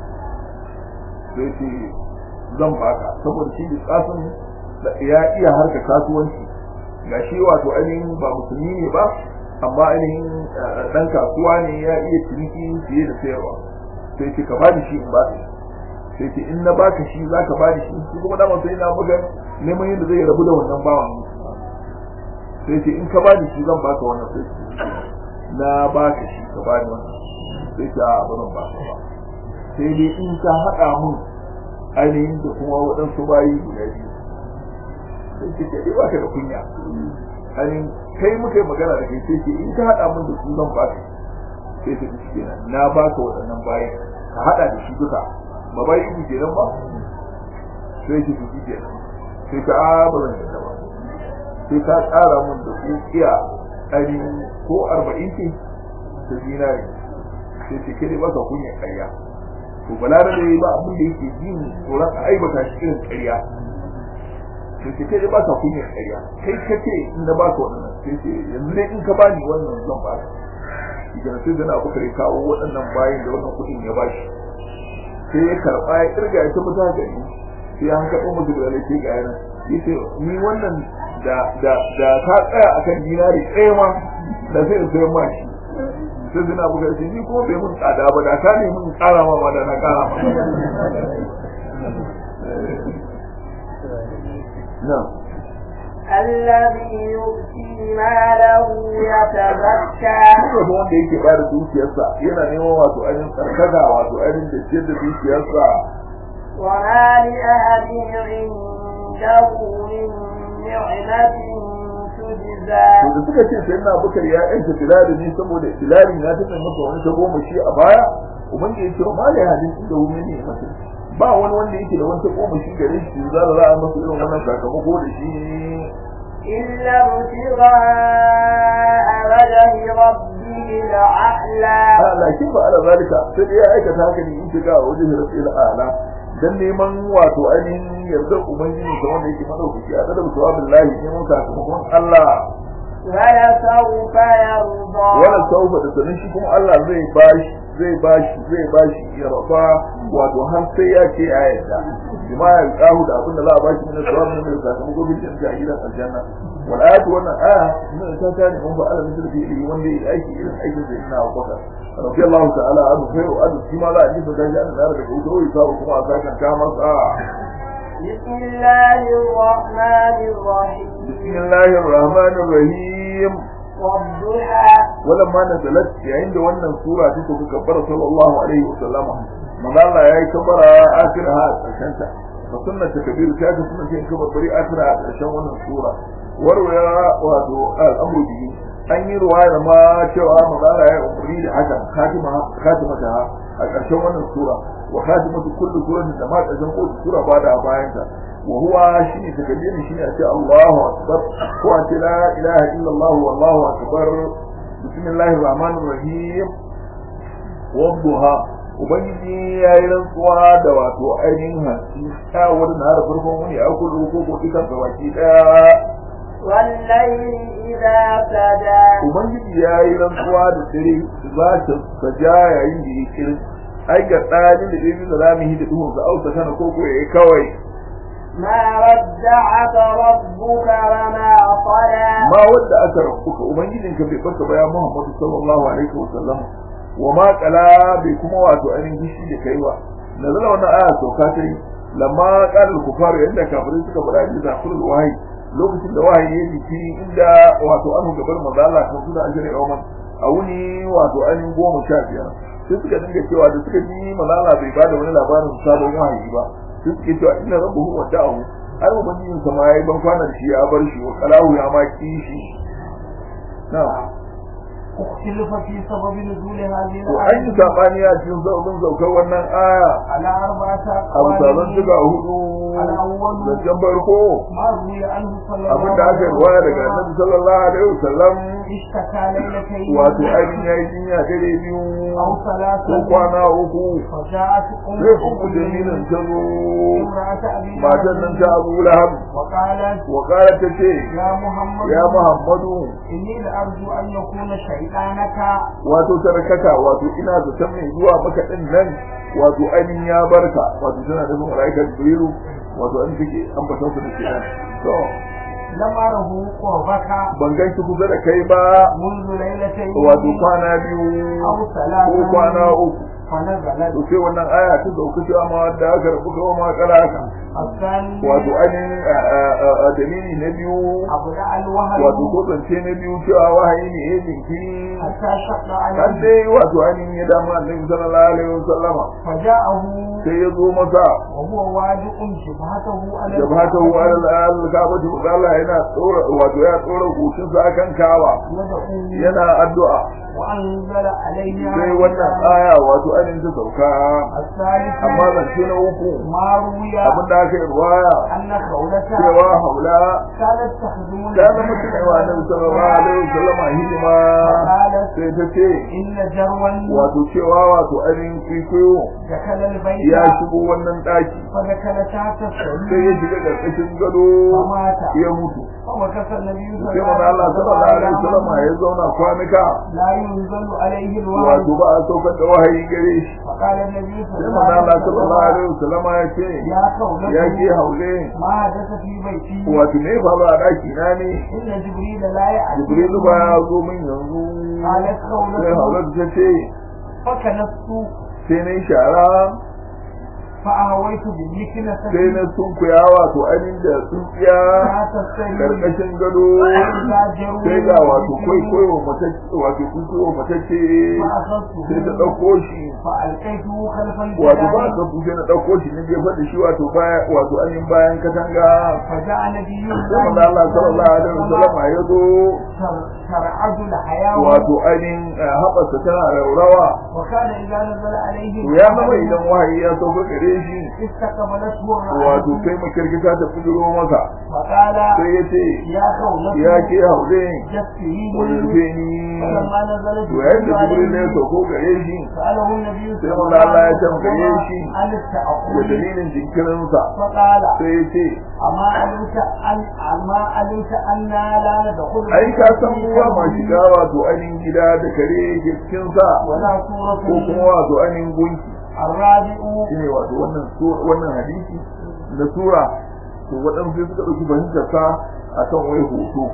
sai ce zan baka saboda shi bisasun ya iya harka kasuwanci ga shi wato ainihin ba musulmi ne ba amma ainihin dan kasuwa ne ya iya ciniki fiye da sayarwa sai ce ka bani shi in ba ka sai ce in na baka shi za ka bani shi shi kuma dama sai na buga neman yadda zai rabu da wannan bawan sai ce in ka bani shi zan baka wannan sai ce na baka shi ka bani wannan sai ce a ba zan baka ba sai dai in ka haɗa mun ainihin da kuma waɗansu bayi guda biyu sai ce kai ba ka da kunya ainihin kai muka yi magana da kai sai ce in ka haɗa mun da su zan baka sai ce shi kenan na baka waɗannan bayan ka haɗa da shi duka ba bai yi kenan ba sai ce shi kenan sai ka a ba zan yadda ba sai ka ƙara mun da ku iya ainihin ko arba'in ce ta zinari sai ce kai ba ka kunya ƙarya to balarabe ba abin da yake jin tsoron a aibata shi irin ƙarya to ce kai ba ka kunya ƙarya kai ka ce in na baka wannan sai ce yanzu ne in ka bani wannan zan baka idan sai da na abu kare kawo waɗannan bayan da wannan kuɗin ya bashi sai ya karɓa ya kirga ya tabbata gari sai an kaɗo musu da laifi ga yana yace ni wannan da da da ta tsaya akan dinari ɗaya ma da sai in sayar ma shi sai zina buga shi ni ko bai mun tsada ba da ka ne mun ƙara ma ba da na ƙara ma na الذي يؤتي ماله يتزكى Duk da wanda yake bayar da dukiyarsa yana neman wato ainihin tsarkaka wato ainihin da ciyar da dukiyarsa وما لأحد عنده من نعمة تجزى to da suka ce sai na bukar ya yanka filali ne saboda filali na tafi masa wani ta goma shi a baya ubangiji ya ce ma da hadin inda wani ne masa ba wani wanda yake da wani ta goma shi gare shi za da za a masa irin wannan sakamako da shi إلا ابتغاء وجه ربه الأعلى a lakin ba ala zalika sai dai ya aikata haka ne in shiga wajen rasul ala dan neman wato ainihin yardar ubangiji ta wanda yake madaukaki a da mutuwa billahi neman sakamakon Allah ولسوف يرضى wala saufa da sanin shi kuma Allah zai bashi zai bashi zai bashi ya rafa wato har sai ya ce ya yarda bima ya kahu da abin da za a bashi min sawab min da sakamako bin da a gidan aljanna wal ayatu wannan aya min ta ta ne mun ba Allah min da yi wanda ya aiki irin aikin da ina wakaka rabbi Allah ta'ala adu khairu adu shi ma za a ji da gaji an da daga wuta wai sabu kuma a sakan ta masa بسم الله الرحمن الرحيم bismillahir rahmanir rahim والضحى ولما نزلت yayin da wannan sura ta tafi kabbara sallallahu alaihi wasallama manzo Allah yayi kabbara akira a karshen ta fa sunna ta kabir ta ga sunna ta kabbara bari akira a karshen wannan sura warwaya wato al'amru bihi an yi ruwaya ma cewa manzo Allah ya umri da haka khatima khatima ta a karshen wannan sura wa khatimatu kullu suratin da ma karshen kowace sura ba da bayan ta wa huwa shine takbiri shine a ce Allahu akbar ko a ce la ilaha illa Allah wallahu akbar بسم الله الرحمن الرحيم والضحى ubangiji ya yi rantsuwa da wato ainihin hanci ta wani na harafin farkon wani a kudu ko ko ikan ga baki daya والليل إذا سجى ubangiji ya yi rantsuwa da dare za ta saja yayin da ya kirin ai ga ɗalin da ɗaya da ramihi da duhun sa auta kana ko ko yayi kawai ما ودعك ربك وما قلى ma wanda aka rabbuka ubangijinka bai baka ba ya Muhammadu sallallahu alaihi wa sallam wa ma qala bai kuma wato ainihin gishi da kai ba nazala wannan aya sauka ta yi lamma qala al-kufaru yanda kafirai suka fara da zakurul wahayi lokacin da wahayi ya biki inda wato an gabar manzo Allah kan suna ajira yawman a wuni wato ainihin goma sha biyar sai suka dinga cewa da suka ji malala bai bada wani labarin sabon wahayi ba sai suke cewa inna rabbuhu wada'ahu har ubangijin sa ma yayi ban kwanan shi ya bar shi wa qalahu ya ma kishi na'am اختلف في سبب نزول هذه to an yi الآية sabani a cikin zaubin saukar wannan aya على أربعة a misalan أقوال shiga hudu الأول zancen farko ما روي عنه صلى الله abin da aka عليه ruwaya daga وسلم annabi sallallahu alaihi wasallam اشتكى ليلتين wato ainihin ya yi jinya dare biyu أو ko ثلاثة kwana uku فجاءت أم sai uku jamilin ta zo امرأة أبي matan nan ta لهب abu lahab وقالت wa kara ta ce يا محمد ya muhammadu إني لأرجو أن يكون شيطانك wato tarakaka wato ina zaton mai zuwa maka din nan wato ainihin ya barka wato tana da malaikar jibrilu wato an take ambatan su da ke nan to لم أره قربك ban gan shi kusa da kai ba منذ ليلتين wato kwana biyu أو ko ثلاثة kwana uku فنزلت to sai wannan aya ta dauka cewa ma da aka rabu ga ma kalaka الثاني wato ainihin a- a- a- a dalili na biyu أبدأ الوهي wato ko zance na biyu cewa wahayi ne ya jinkiri حتى شق har عليه dai wato ainihin ya dama annabi sallallahu alaihi wasallama فجاءه sai ya zo masa وهو واجئ شبهته على jabhatahu ala al-ka'bati wa Allah yana tsora wato ya tsora goshin sa akan kawa يدعو yana addu'a وأنزل عليه sai wannan aya wato ainihin ta sauka الثالث amma zance na uku ما روي abin da aka yi ruwaya أن خولته cewa haula كانت تخدم ta zama cikin wa annabi sallallahu alaihi wasallam hidima قالت sai ta ce إن جروا wato cewa wato ainihin kwikwiyo دخل البيت ya shigo wannan daki فدخل تحت sai ya السرير shiga karkashin gado فمات ya mutu فمكث النبي صلى sai الله manzo Allah sallallahu alaihi wasallam عليه ya zauna kwanuka لا ينزل عليه الوحي wato ba a saukar da wahayi gare shi فقال النبي صلى sai الله manzo Allah عليه sallallahu وسلم alaihi wasallam ya ce يا قولته ya ke haule ما حدث في بيتي wato ne fa ba daki na ne إن جبريل لا يأتي Jibrilu ba ya zo min yanzu قالت sai قولته haule ta ce فكنست sai na yi shara فأهويت بالمكنة sai na sunkuya wato ainihin da tsuntsiya تحت السرير karkashin gado فإذا جروا sai ga wato kwaikwayo matacce wato kwaikwayo matacce sai ta ɗauko shi فألقيته خلف wato ba الجدار ka fuce na ɗauko shi na jefa da shi wato baya wato ainihin bayan katanga فجاء نبي sai manzo Allah sallallahu alaihi wasallam ya zo ترعد الحياة wato ainihin eh, haɓarsa tana raurawa وكان إذا نزل عليه to ya zama idan wahayi ya sauka gare shi استقبلته wato الرعد sai makirkita ta fujiro masa فقال sai ya ce يا قولتي ya ke haure جفريني wadda ni فلما نزل to yayin da jibril ne ya عليه sauko gare shi سأله النبي sai صلى manzo الله Allah ya عليه tambaye وسلم shi عن da التأخر dalilin jinkirinsa فقال sai ya ce أما علمت أن أما علمت أننا لا ندخل ai ka san mu ba ma shiga wato ainihin gida da kare yake cikin sa ولا سورة ko kuma wato ainihin gunki الرابع shine wato wannan su- wannan hadisi da sura to waɗansu sai suka ɗauki fahimtar sa akan wai hoto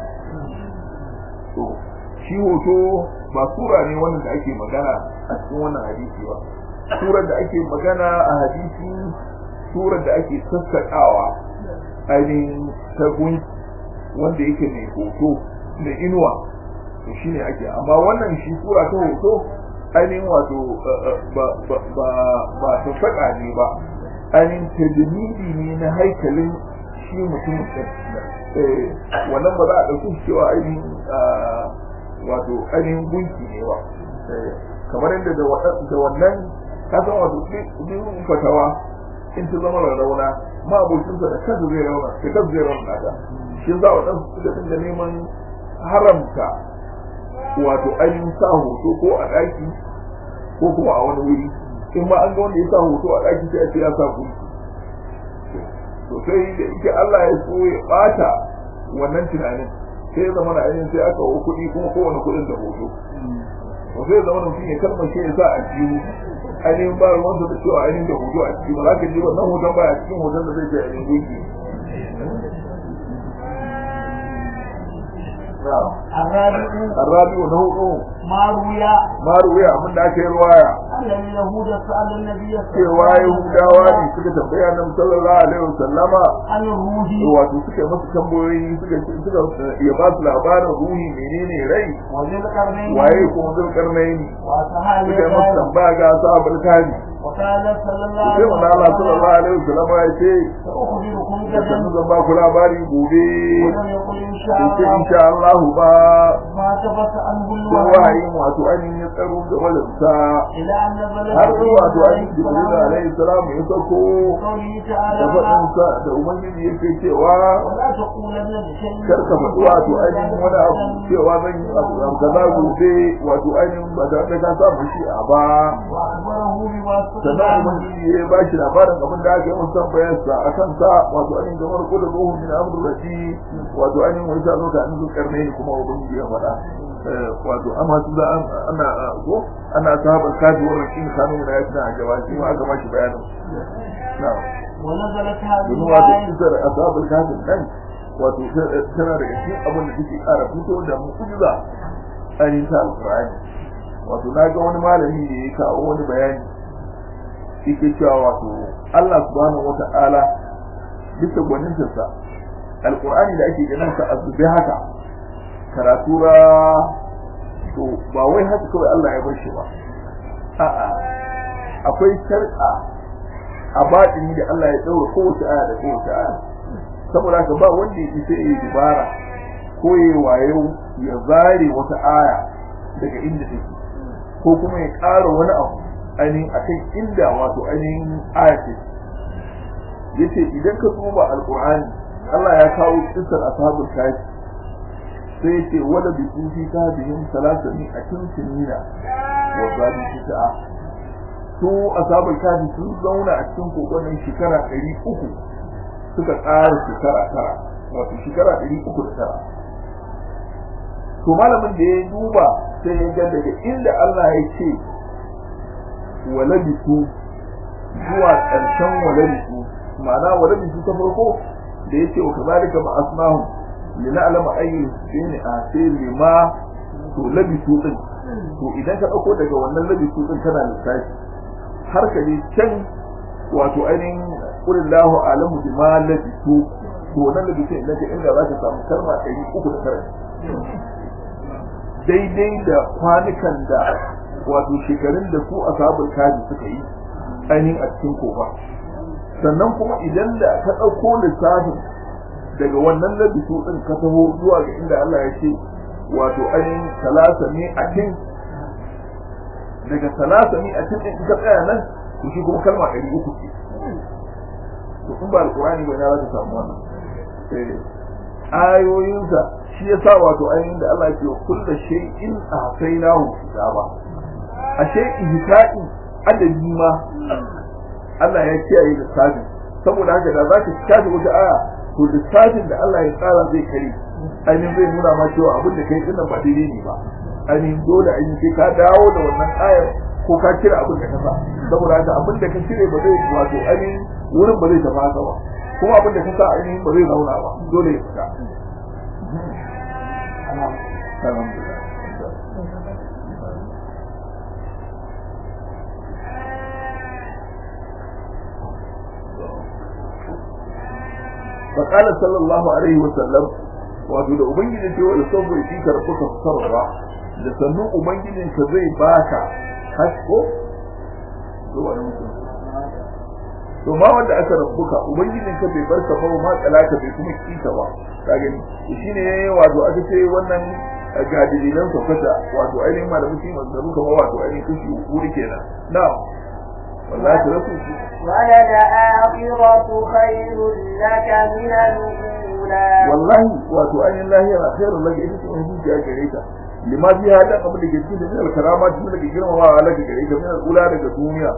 to shi hoto ba sura ne wannan da ake magana a cikin wannan hadisi ba surar da ake magana a hadisi surar da ake sassaƙawa ainihin ta gunki wanda yake mai hoto da inuwa to shine ake amma wannan shi sura ta hoto ainihin wato eh, eh, ba ba ba ba sassaƙa ne ba ainihin tajmidi ne na haikalin shi mutum eh wannan ba za a ɗauki shi cewa ainihin ah, wato ainihin gunki ne ba Eh, kamar yadda da waɗan- da wannan ka san wato ɗin fatawa in ta zama rarrauna ma abokinsa da kansa zai rauna da kansa zai rauna ta shi za wa ɗansu suka dinga neman haramta wato ainihin sa hoto ko a ɗaki ko kuma a wani wuri in ma an ga wanda ya sa hoto a ɗaki sai a ce ya sa gunki to sai da ike Allah ya so ya bata wannan tunanin sai ya zama na ainihin sai aka wa kuɗi kuma kowane kuɗin da hoto to sai ya zama mutum ya kalmashe ya sa a jihu ainihin ba ruwansa da cewa ainihin da hoto a ciki ba za ka ji wannan hoton ba a cikin hoton da zai ce ainihin gunki الرابع الرابع نوع ما روي ma ruwaya abin da aka yi ruwaya أن اليهود سأل النبي صلى cewa الله عليه yahudawa ne وسلم suka tambaya nan sallallahu alaihi wasallama عن الروح wato suka masa tambayoyi suka suka ya ba su labarin ruhi menene rai وذي القرنين waye kuma zulkarnaini وأصحاب suka yi masa الغار tambaya ga sahabul kafi وقال صلى الله sai عليه manzo Allah sallallahu وسلم alaihi wasallama ya ce سأخبركم da sannu غدا zan ba ku labari gobe ولم يقل إن شاء sai ce الله insha Allah ba ما ثبت عنه sai الوحي wahayin wato ainihin ya tsaro da walinsa إلى أن بلغ har عليه wato ainihin jibril السلام alaihi salam ya sako قوله da تعالى faɗinsa da ubangiji yake cewa ولا تقولن لشيء kar ka faɗi wato ainihin wani abu cewa zan yi abu abu kaza gobe wato ainihin ba tare da ka samu shi a ba وأخبره بما sannan استطاع ubangiji ya ba shi labarin abin da aka yi musan bayansa a kan sa wato ainihin gamar ko da ruhun min amru rati wato ainihin wani sa zo ka an zuƙar ne kuma ubangiji ya faɗa Eh, wato amma su za an ana ko ana sahabar kaji wa rakin kanu na ya tana a gaba shi ma aka ba shi bayanin na'am ونزلت هذه domin wato الآية kisar ashabul kafin nan wato tana daga cikin abin da take ƙara fito da mu'jiza ainihin ta alƙur'ani wato na ga wani malami da ya kawo wani bayani yake cewa wato Allah subhanahu wata'ala bisa gwanintarsa alƙur'ani da ake ganin sa azube haka karatu ra to ba wai haka kawai Allah ya bar shi ba a'a akwai shar'a a batini da Allah ya ɗaura kowace aya da kowace aya saboda haka ba wanda yake sai ya dubara ko ya wayo ya zare wata aya daga inda take ko kuma ya ƙara wani abu ainihin akan inda wato ainihin aya ce yace idan ka duba alqur'ani Allah ya kawo kisar ashabul kafi sai yace wala bi fi kafihim salasani akin sinina wa zabi tis'a su ashabul kafi sun zauna a cikin kokonin shekara ɗari uku suka ƙara shekara tara wato shekara ɗari uku da tara to malamin da ya duba sai ya ga daga inda Allah ya ce walabitu zuwa ƙarshen walabitu ma'ana walabitu ta farko da ya ce wa kazalika ba asmahu lina'lama ayyul sini a sai lima to labitu din to idan ka dauko daga wannan labitu din kana lissafi har ka je can wato ainihin qulillahu alamu bima labitu to wannan labitu idan ka inda za ka samu kalma 309 daidai da kwanukan da wato shekarun da su ashabul kaji suka yi ainihin a cikin kofa sannan kuma idan da ka ɗauko lissafin daga wannan labisu ɗin ka taho zuwa ga inda Allah ya ce wato ainihin talata ne a cin daga talata ne a cin ɗin ka tsaya nan to shi kuma kalma ɗari uku ce to in ba alƙur'ani ba ina za ka samu wannan ayoyinsa shi ya sa wato ainihin da Allah ke kulla shay'in ahsaynahu kitaba a shay'in hita'i adadi ma Allah ya kiyaye lissafin saboda haka da zaka tashi wata aya to lissafin da Allah ya tsara zai kare ainihin zai nuna ma cewa abin da kai dinnan ba daidai ne ba ainihin dole ainihin sai ka dawo da wannan ayar ko ka kira abin da ka sa saboda haka abin da ka cire ba zai wato ainihin wurin ba zai tafi haka ba kuma abin da ka sa ainihin ba zai zauna ba dole ya fita فقال صلى الله عليه وسلم wato da ubangiji ce wa saboda shi ka rabu ka sarra da sannu ubangijin ka zai baka hasko to wani mutum to ma wanda aka rabbuka ubangijin ka bai barka ba ma talaka bai kuma kita ba ka gani shine wato aka ce wannan ga dalilan saukata wato ainihin malamin shi manzaru kamar wato ainihin kashi wuri kenan na'am wallahi ta rasu shi وللآخرة خير لك من الأولى wallahi wato ainihin lahira khairul laka ita ce wani dukiya gare ka lima biya da abin da ke cikin da karama tun daga girmamawa laka gare ka min ula daga duniya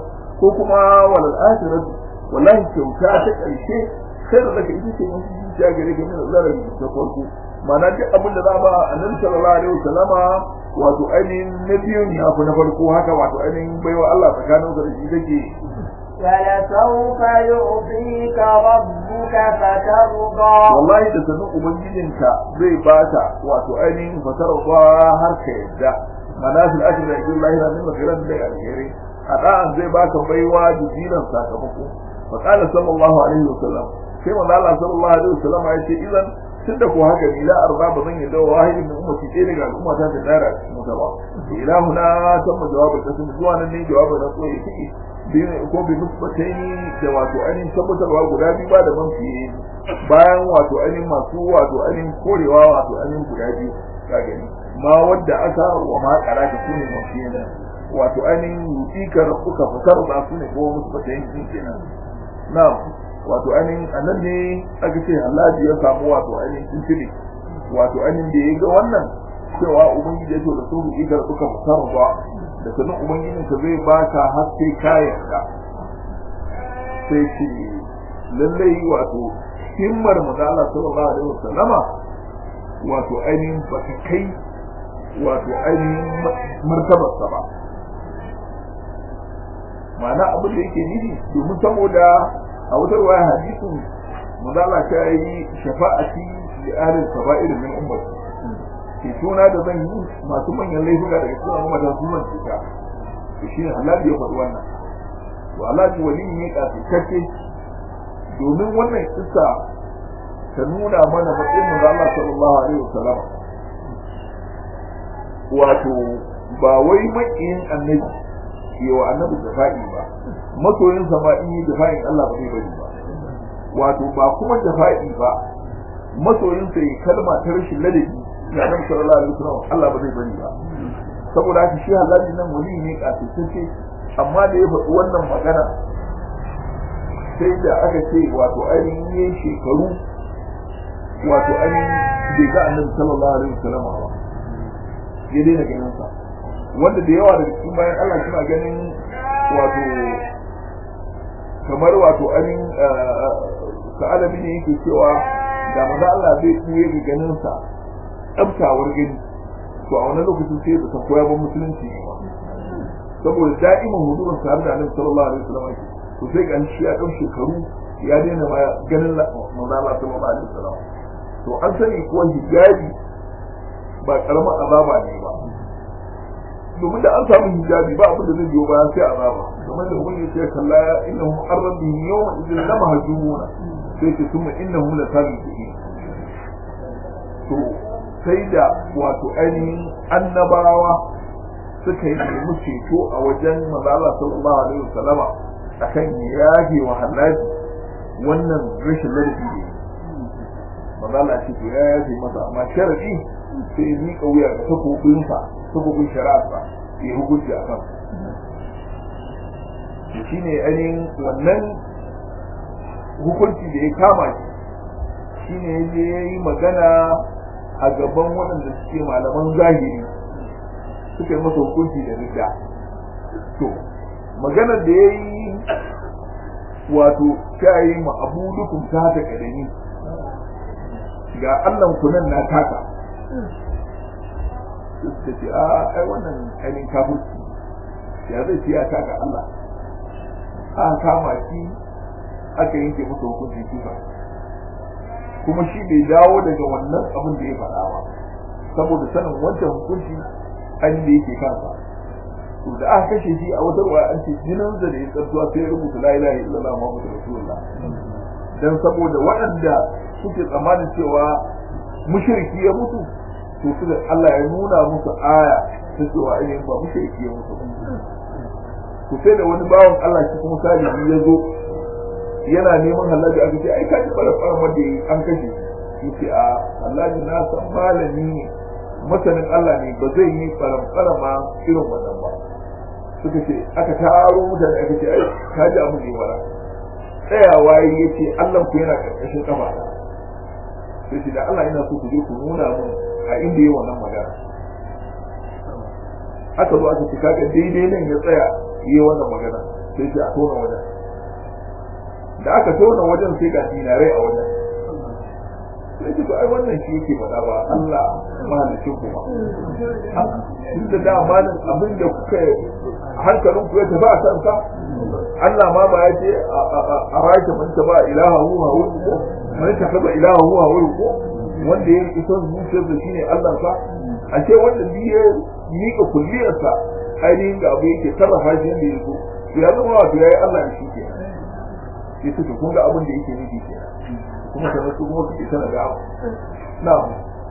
ko kuma walal akhiratu wallahi kyauta ta karshe sai da zaka ita ce mun zuciya gare ka min zarar ta farko ma'ana duk abin da za ba annabi sallallahu alaihi wasallama wato ainihin na biyun ya fi na farko haka wato ainihin baiwa Allah tsakanin da shi take ولسوف يعطيك ربك فترضى wallahi da sanin ubangijinka zai bata wato ainihin fasarwa har ka yadda manazil ajr da ajr lahira min maghiran da alheri a da'an zai baka baiwa da jiran sakamako fa qala sallallahu alaihi wasallam sai manzo Allah sallallahu alaihi wasallam ya ce idan tunda ko haka ni la arba ba zan yadda wahidin min ummati ɗaya daga al'umma ta ta dara cikin wuta ba ilahuna tamma jawabin kasan zuwa nan ne jawabin na koyi take ko bi musbataini da wato ainihin tabbatarwa guda biyu ba da man fiye bayan wato ainihin masu wato ainihin korewa wato ainihin guda biyu ka gani ma wadda aka wa ma kara ka sune man fiye nan wato ainihin yutikar kuka fitar da su ne ko musbataini din kenan na'am wato ainihin anan ne aka ce Allah ya samu wato ainihin tuntuni wato ainihin da ya ga wannan cewa ubangiji ya ce da su ikar kuka fitar ba da sanin ubangijin ka zai baka har sai kayan ka sai ce lallai wato himmar manzala sallallahu alaihi wasallama wato ainihin ba ta kai wato ainihin martabarsa ba ma'ana abin da yake nufi domin saboda a wutar waya hadisin manzala ta yi shafa'ati da ahlul kaba'ir min ummati ke tona da zan yi masu manyan laifuka daga cikin ummata su man cuta to shi ne Allah ya faɗi wannan to Allah ji wali ne kafikace domin wannan kissa ta nuna mana matsayin manzo Allah sallallahu alaihi wasallam wato ba wai makiyin annabi yawa annabi jafa'i ba masoyin sa ma in yi jafa'in Allah ba zai bari ba wato ba kuma jafa'i ba masoyin sa yi kalma ta rashin ladabi ga annabi sallallahu alaihi wasallam Allah ba zai bari ba saboda haka shi halali nan wali ne kafitacce amma da ya faɗi wannan magana sai da aka ce wato ainihin yin shekaru wato ainihin bai ga annabi sallallahu alaihi wasallam ba ya daina ganin sa wanda da yawa daga cikin bayan Allah suna ganin wato kamar wato ainihin sa'alabi ne yake cewa da maza Allah zai tuye ga ganin sa tsabtawar gani to a wannan lokacin sai da san koya ba musulunci ne ba saboda da'iman hudurin tare da annabi sallallahu alaihi wasallam ake to sai ga shi ya dau shekaru ya daina ma ganin manzo Allah sallallahu alaihi wasallam to an sani kuwa hijabi ba karamar azaba ne ba domin da an samu hijabi ba abin da zai biyo bayan sai azaba kamar da ubangiji ya ce kalla innahum arrabihim yawma idhin lamahjumuna sai ce kuma innahum la sabiqun to sai da wato ainihin annabawa suka yi nemi ceto a wajen manzala sallallahu alaihi wasallama akan yafe wa halaji wannan rashin ladabi ne manzala ce to ya yafe masa amma sharadi sai ya miƙa wuya ga takobinsa takobin shari'arsa ya hukunci a kan shi ne ainihin wannan hukunci da ya kama shi shi ne ya yi magana a gaban waɗanda suke malaman zahiri suka yi masa hukunci da rida to maganar da ya yi wato ta yi ma abu dukun ta ta kadani ga allan kunan na taka suka ce a ai wannan ainihin kafirci ya zai ce ya taka allah a kama shi aka yanke masa hukunci kifa kuma shi bai dawo daga wannan abin da ya faɗa ba saboda sanin wancan hukunci an da yake kansa to da aka kashe shi a wata ruwa an ce jinin da ya tsartuwa sai ya rubuta la ilaha illallah muhammadu rasulullah dan saboda waɗanda suke tsammanin cewa mushriki ya mutu to suka Allah ya nuna musu aya ta cewa ainihin ba mushriki ya mutu to sai da wani bawan Allah shi kuma salihi ya zo yana neman halaji aka ce ai kaji fara fara wanda an kashe shi ce a halaji na san malami ne masanin Allah ne ba zai yi faram ma irin wannan ba suka ce aka taro mutane aka ce ai kaji abu ne wala tsayawa ya ce Allah ku yana karkashin kafa sai ce da Allah yana so ku je ku nuna mun a inda yi wannan magana aka zo aka ce kaga daidai nan ya tsaya yi wannan magana sai ce a tona wajen da aka tona wajen sai ga dinarai a wajen sai ce to ai wannan shi yake faɗa ba Allah mahalicin ku ba tun da da malin abin da kuka hankalin ku ya tafi a kansa Allah ma ba ya ce a rake man ta ba ilaha huwa huwa ko man ta kaba ilaha huwa huwa ko wanda ya rike son zuciyar da shine Allah sa a ce wanda bi ya mika kulliyarsa ainihin ga abu yake sarrafa shi yadda ya so to ya zama wato yayi Allah shi ke sai su to kun ga abin da yake nufi ke kuma sanar su kuma suke sanar da abu na'am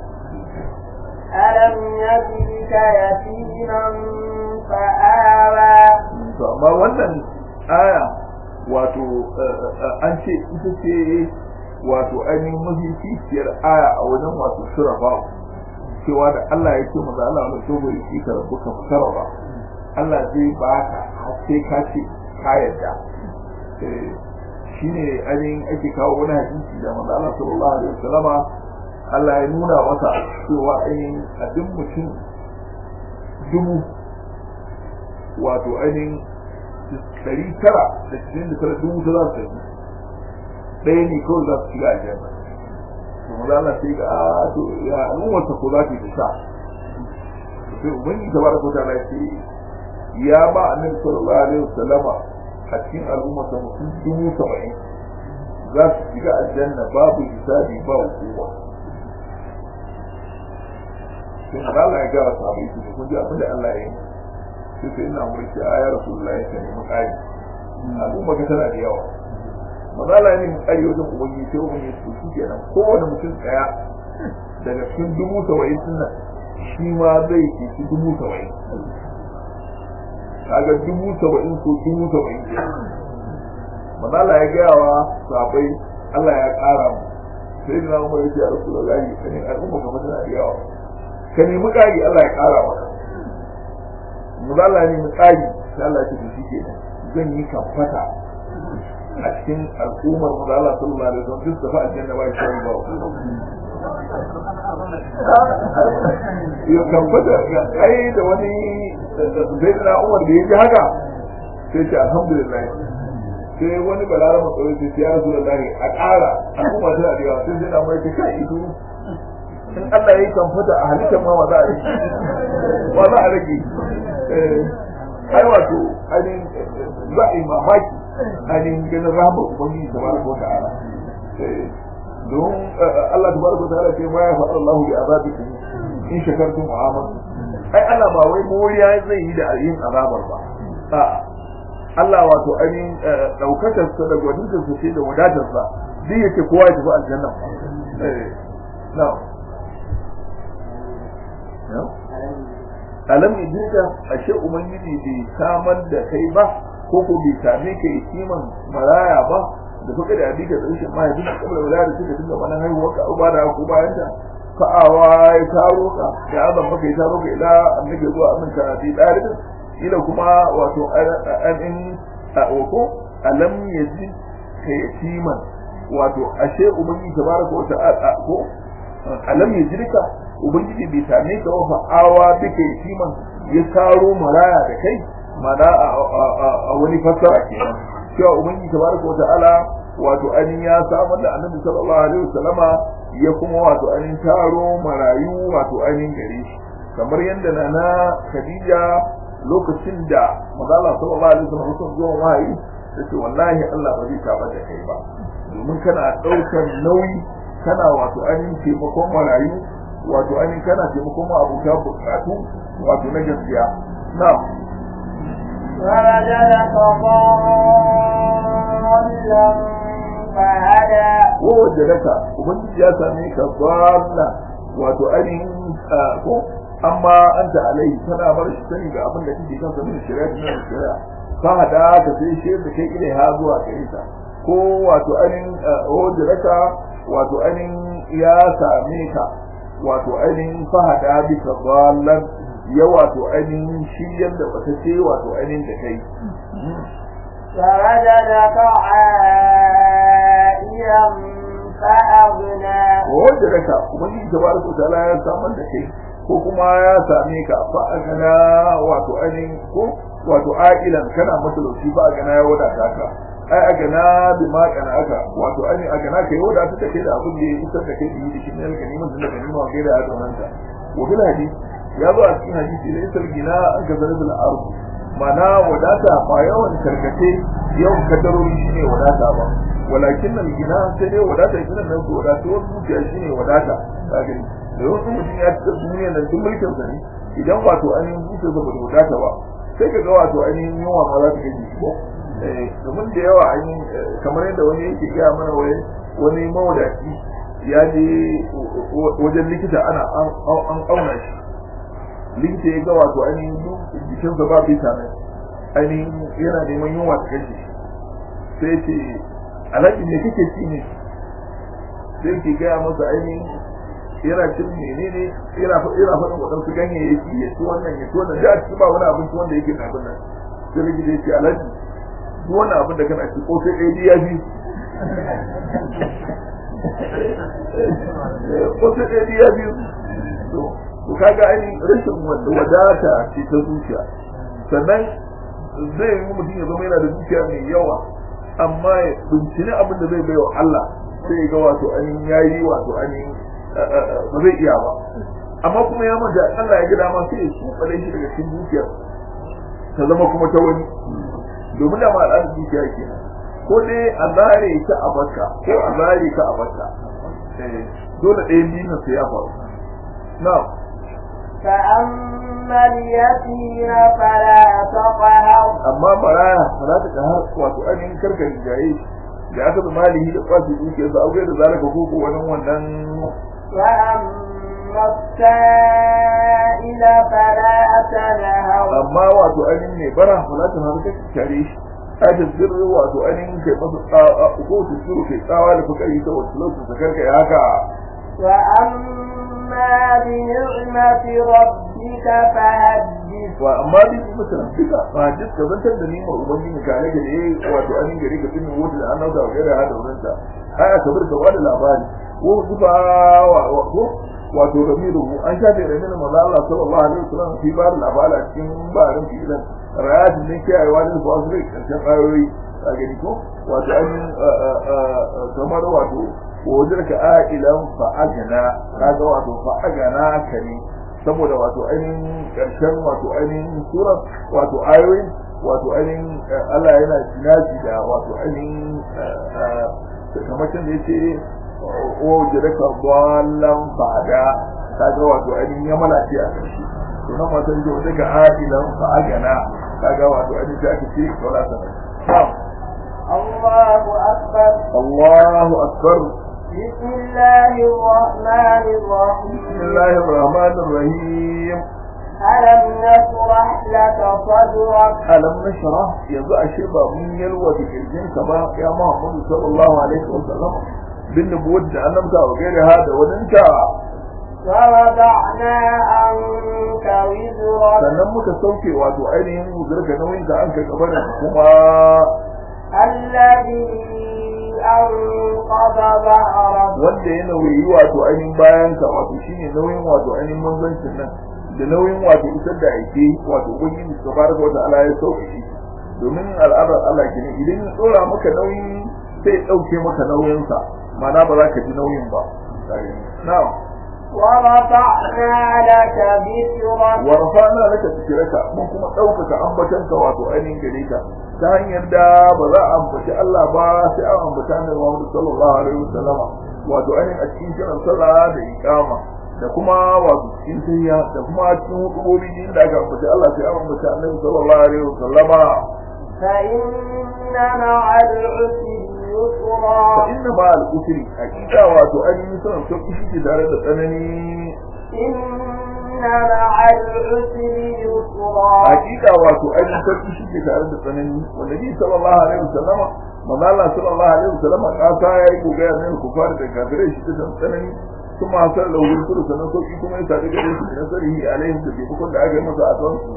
ألم يجدك يتيما فآوى to amma wannan aya wato an ce ita ce wato ainihin mafificiyar aya a wajen wato shirafa cewa da Allah ya ce maza Allah wani so bai shi ka rabu ka fitar ba Allah zai ba ka har sai ka ce ka yarda shi ne ainihin ake kawo wani hadisi da maza Allah sallallahu alaihi wasallama Allah ya nuna masa cewa ainihin a duk mutum dubu wato ainihin ɗari tara da cikin da tara dubu ta za su tafi ɗaya ne kawai za su shiga aljanna to maza Allah sai ga a to ya al'ummarsa ko za ta yi ta sha sai ubangi ta baraka ta na ce ya ba annabi sallallahu alaihi wasallama a cikin al'ummarsa mutum dubu saba'in za su shiga aljanna babu hisabi ba hukuma sai maza Allah ya gara sahabai su kun ji abin da Allah ya yi sai sai ina mulki a ya rasulullah ya nemi ƙari al'umma ka tana da yawa mazala ne mu ƙari wajen ubangi sai ubangi su shi kenan kowane mutum ɗaya daga cikin dubu saba'in din nan shi ma zai ci ci dubu saba'in kaga dubu saba'in ko dubu saba'in ke mazala ya gaya wa sabai Allah ya ƙara mu sai da na umar ya ce a rasulullah ya ne al'umma ka tana da yawa ka nemi ƙari Allah ya ƙara maka maza Allah ne misali sai Allah ce shi ke zan yi kamfata a cikin al'ummar maza Allah sallallahu alaihi wasallam duk da fa aljanna ba shi ba ya kamfata ai da wani zai na Umar da ya ji haka sai ce alhamdulillah sai wani balarama tsoro sai ya rasu da a ƙara al'umma tana da yawa sai zai na mai ta kai ido in Allah ya yi kamfata a halittar ma za a yi ba za a rage ai wato ainihin za a yi mamaki ainihin ganin rahama ubangiji ta baraka wa ta'ala don Allah ta baraka wa ta'ala ce ma ya faɗa Allah bi azabikum in shakartum wa amantum ai Allah ba wai moriya zai yi da yin azabar ba a Allah wato ainihin daukakar sa da gwadintar sa ce da wadatar sa duk yake kowa ya tafi aljanna na'am alam idinka ashe ubangiji bai samar da kai ba ko ko bai same ka kiman maraya ba da kuka da abika da rashin mahaifin da kabla wala da suka dinga mana haihuwa ka uba da ko bayan ta fa'awa ya taro ka ya azan maka ya taro ka ila annabi zuwa aminka a bi dalibin ila kuma wato an in ko alam yaji ka yatiman wato ashe ubangiji tabaraka wa ta'ala ko alam yajrika ubangiji bai same ka wa fa'awa duka yatiman ya taro maraya da kai mana a wani fassara kenan cewa ubangiji tabaraka wa ta'ala wato anin ya samar da annabi sallallahu alaihi wasallama ya kuma wato anin taro marayu wato anin gare shi kamar yadda na na Khadija lokacin da manzala sallallahu alaihi wasallam sun zo wahayi tace wallahi Allah ba zai tabar da kai ba domin kana daukar nauyi kana wato anin taimakon marayu wato ainihin kana taimakon ma abuta bukatu wato na gaskiya na ووجدك ضالا فهدى ووجدك ubangiji ya same ka dalla wato ainihin ko amma anta alai kana bar shi sani ga abin da kike kan sanin shari'a da shari'a fa hada ka sai shi da kai ile ha zuwa gare ta ko wato ainihin wajadaka wato ainihin ya same ka wato ainihin fahada bisa dallan ya wato ainihin shiryar da wata ce wato ainihin da kai فوجدك عائلا فأغنى wajadaka ubangiji tabaraka wa ta'ala ya samar da kai ko kuma ya same ka fa agana wato ainihin ko wato aqilan kana matalauci ba a gana ya wadata ka ai a gana bi ma kana aka wato ai a gana kai wadata ta kai da abin da ya isar da kai da yi shi ne ga neman da ganima wa gaira da wannan wa bil hadisi ya zo a cikin hadisi da isar gina an ka zarar da arzu mana wadata ba yawan karkace yawan kadarori shine wadata ba walakin nan gina sai dai wadata gina nan su wadata wasu zuciya shine wadata ka gani da wasu mutum ya ci duniya nan duk mulkin sa ne idan wato ainihin zuciya ba da wadata ba sai ka ga wato ainihin yunwa ma za ta kai shi ko domin da yawa ainihin kamar yadda wani yake gaya mana wai wani mawadaci ya je wajen likita ana an auna shi likita ya ga wato ainihin jikinsa ba vitamin ainihin yana neman yunwa ta kashe sai ce alhaji ne kake ci ne sai ke gaya masa ainihin yana cin menene yana yana faɗin waɗansu ganyayyaki ya ci wannan ya ci wannan da a ci ba wani abinci wanda yake da abin nan sai likita ya ce alhaji duk wani abin da kana ci ko sai ɗaya ya fi ko sai ɗaya ya fi to kaga ai rashin wadata ce ta zuciya sannan zai yi mutum ya zama yana da zuciya mai yawa amma ya bincini abin da zai baiwa Allah sai ya ga wato ainihin yayi wato ainihin ba zai iya ba amma kuma ya manta Allah ya gida ma sai ya tsufale shi daga cikin zuciyar ta zama kuma ta wani domin da ma al'adar zuciya ke ko dai a zare ta a baka ko a zare ta a baka dole ɗaya biyu sai ya faru na'am فأما اليتيم فلا تقهر amma baraya fara ta kahar wato ainihin karka jaye da aka bi malihi da kwace dukiyar sa auge da zalika ko ko wani wannan وأما السائل فلا تنهر amma wato ainihin ne bara fara ta har ka kare shi ai da sirri wato ainihin kai masa tsawa ko su sirri kai tsawa da fuka yi ta wasu lokacin sa karka ya haka وأما بنعمة ربك فحدث wa amma bi kuma tana duka ba duk ka zantar da nimar ubangiji ka ne da yayi wato ainihin gari ka tunin wuta da annabi da gari hada wurin ta ai aka bar ka bada labari ko zuba wa ko wato ramiru an shafe ramiru manzo Allah sallallahu alaihi wasallam fi bar labari a cikin barin filan rayatin ne ke aiwa da ba su da karshen ayoyi a gani ko wato ainihin kamar wato wajen ka a'ilan fa'agana kaga wato fa'agana ka ne saboda wato ainihin ƙarshen wato ainihin surar wato ayoyin wato ainihin Allah yana jinaji da wato ainihin sakamacin da yake o jiraka ballan fada kaga wato ainihin ya malace a ƙarshe to nan wato yake wata ga adilan fa'agana kaga wato ainihin ta ake ce wala sanar الله أكبر Allahu akbar بسم الله الرحمن الرحيم بسم الله الرحمن الرحيم ألم نشرح لك صدرك alam nashra yanzu ashe ba mun yalwa da kirjin ka ba ya Muhammad sallallahu alaihi wasallam bin nubuwat da annabta wa gaira ha da wadanta ووضعنا عنك وزرك sannan muka sauke wato ainihin zurka nauyin ka an ka gabanin kuma الذي أنقض ظهرك wanda ya nauyi wato ainihin bayan ka wato shine nauyin wato ainihin manzancin nan da nauyin wato isar da aike wato ubangiji tabaraka wa ta'ala ya sauke shi domin al'adar Allah kenan idan ya tsora maka nauyi sai ya dauke maka nauyinsa ma'ana ba za ka ji nauyin ba na'am ورفعنا لك ذكرك wa rafa'na laka dhikraka mun kuma daukaka ambatanka wato ainihin gare ka ta hanyar da ba za a ambaci Allah ba sai an ambaci Annabi Muhammad sallallahu alaihi wasallam wato ainihin a cikin kiran sallah da iqama da kuma wato cikin tahiyya da kuma cikin hukumomi din da aka ambaci Allah sai an ambaci Annabi sallallahu alaihi wasallama فإن مع العسر يسرا fa inna ma al-usri hakika wato ainihin sanan sauki shi tare da tsanani إن مع العسر يسرا hakika wato ainihin sarki shi ke tare da tsanani wanda ni sallallahu alaihi wasallama manzo Allah sallallahu alaihi wasallama kasa yayi gogaya ne ku fara da kafirai shi ta tsanani kuma hasar da wurin suru sanan sauki kuma ya sadu gare su na sarihi alaihim da ke bukun da aka yi masa a tsawon su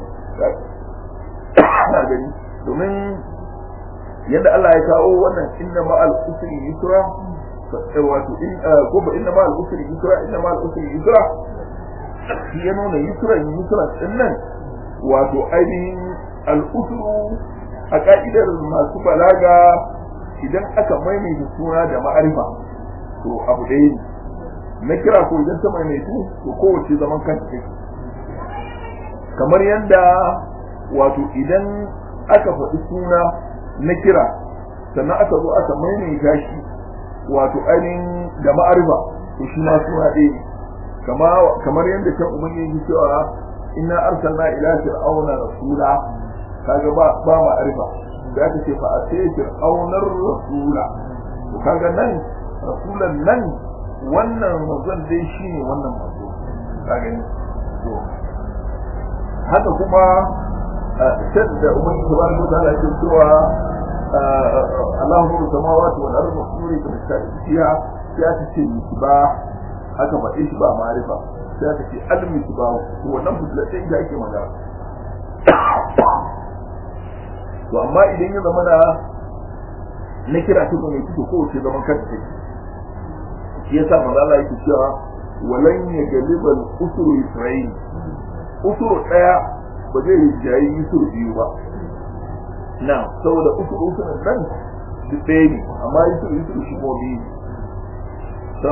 na gani domin yadda Allah ya kawo wannan inna ma'al usri yusra wato in ko ba inna ma'al usri yusra inna ma'al usri yusra shi ya nuna yusra yusra din nan wato ainihin al'usuru a ka'idar masu balaga idan aka maimaita suna da ma'arifa to abu ɗaya ne na kira ko idan ta maimaitu to kowace zaman kanta take kamar yadda wato idan aka faɗi suna na kira sannan aka zo aka maimaita shi wato ainihin da ma'arifa to shi ma suna ɗaya kama kamar yadda kan ubangiji cewa inna arsalna ila fir'auna rasula kaga ba ba ma'arifa da aka ce fa asai fir'aunar rasula to kaga nan rasulan nan wannan manzon dai shine wannan manzo kaga ni to haka kuma sai da ubangiji subhanahu wa ta'ala ya cewa Allahu nuru samawati wal ardi nuri ka misali fiha ya ta ce misbah aka faɗi shi ba ma'arifa sai aka ce al misbah to wannan fitilatin da ake magana to amma idan ya zama na na kira ta mai fito ko ce zaman kanta take shi yasa manzo Allah yake cewa walan ya galibal usru isra'il usru daya ba zai rijayi usru biyu ba na saboda usru usru nan duk ɗaya ne amma usru usru shi ko biyu so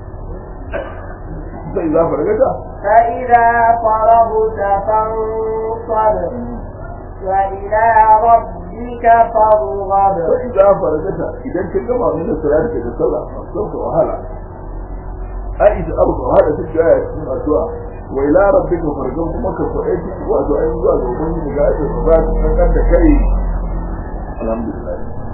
sai za fargata فإذا فرغت فانصب وإلى ربك فارغب sai za fargata idan ka gama min salat da sallah sauka wahala Aisha abu da wahala duk da ya cikin addu'a wa ila rabbika fargan kuma ka faɗa shi wato ai zuwa ga ubangiji ga ake ba ka kan da kai alhamdulillah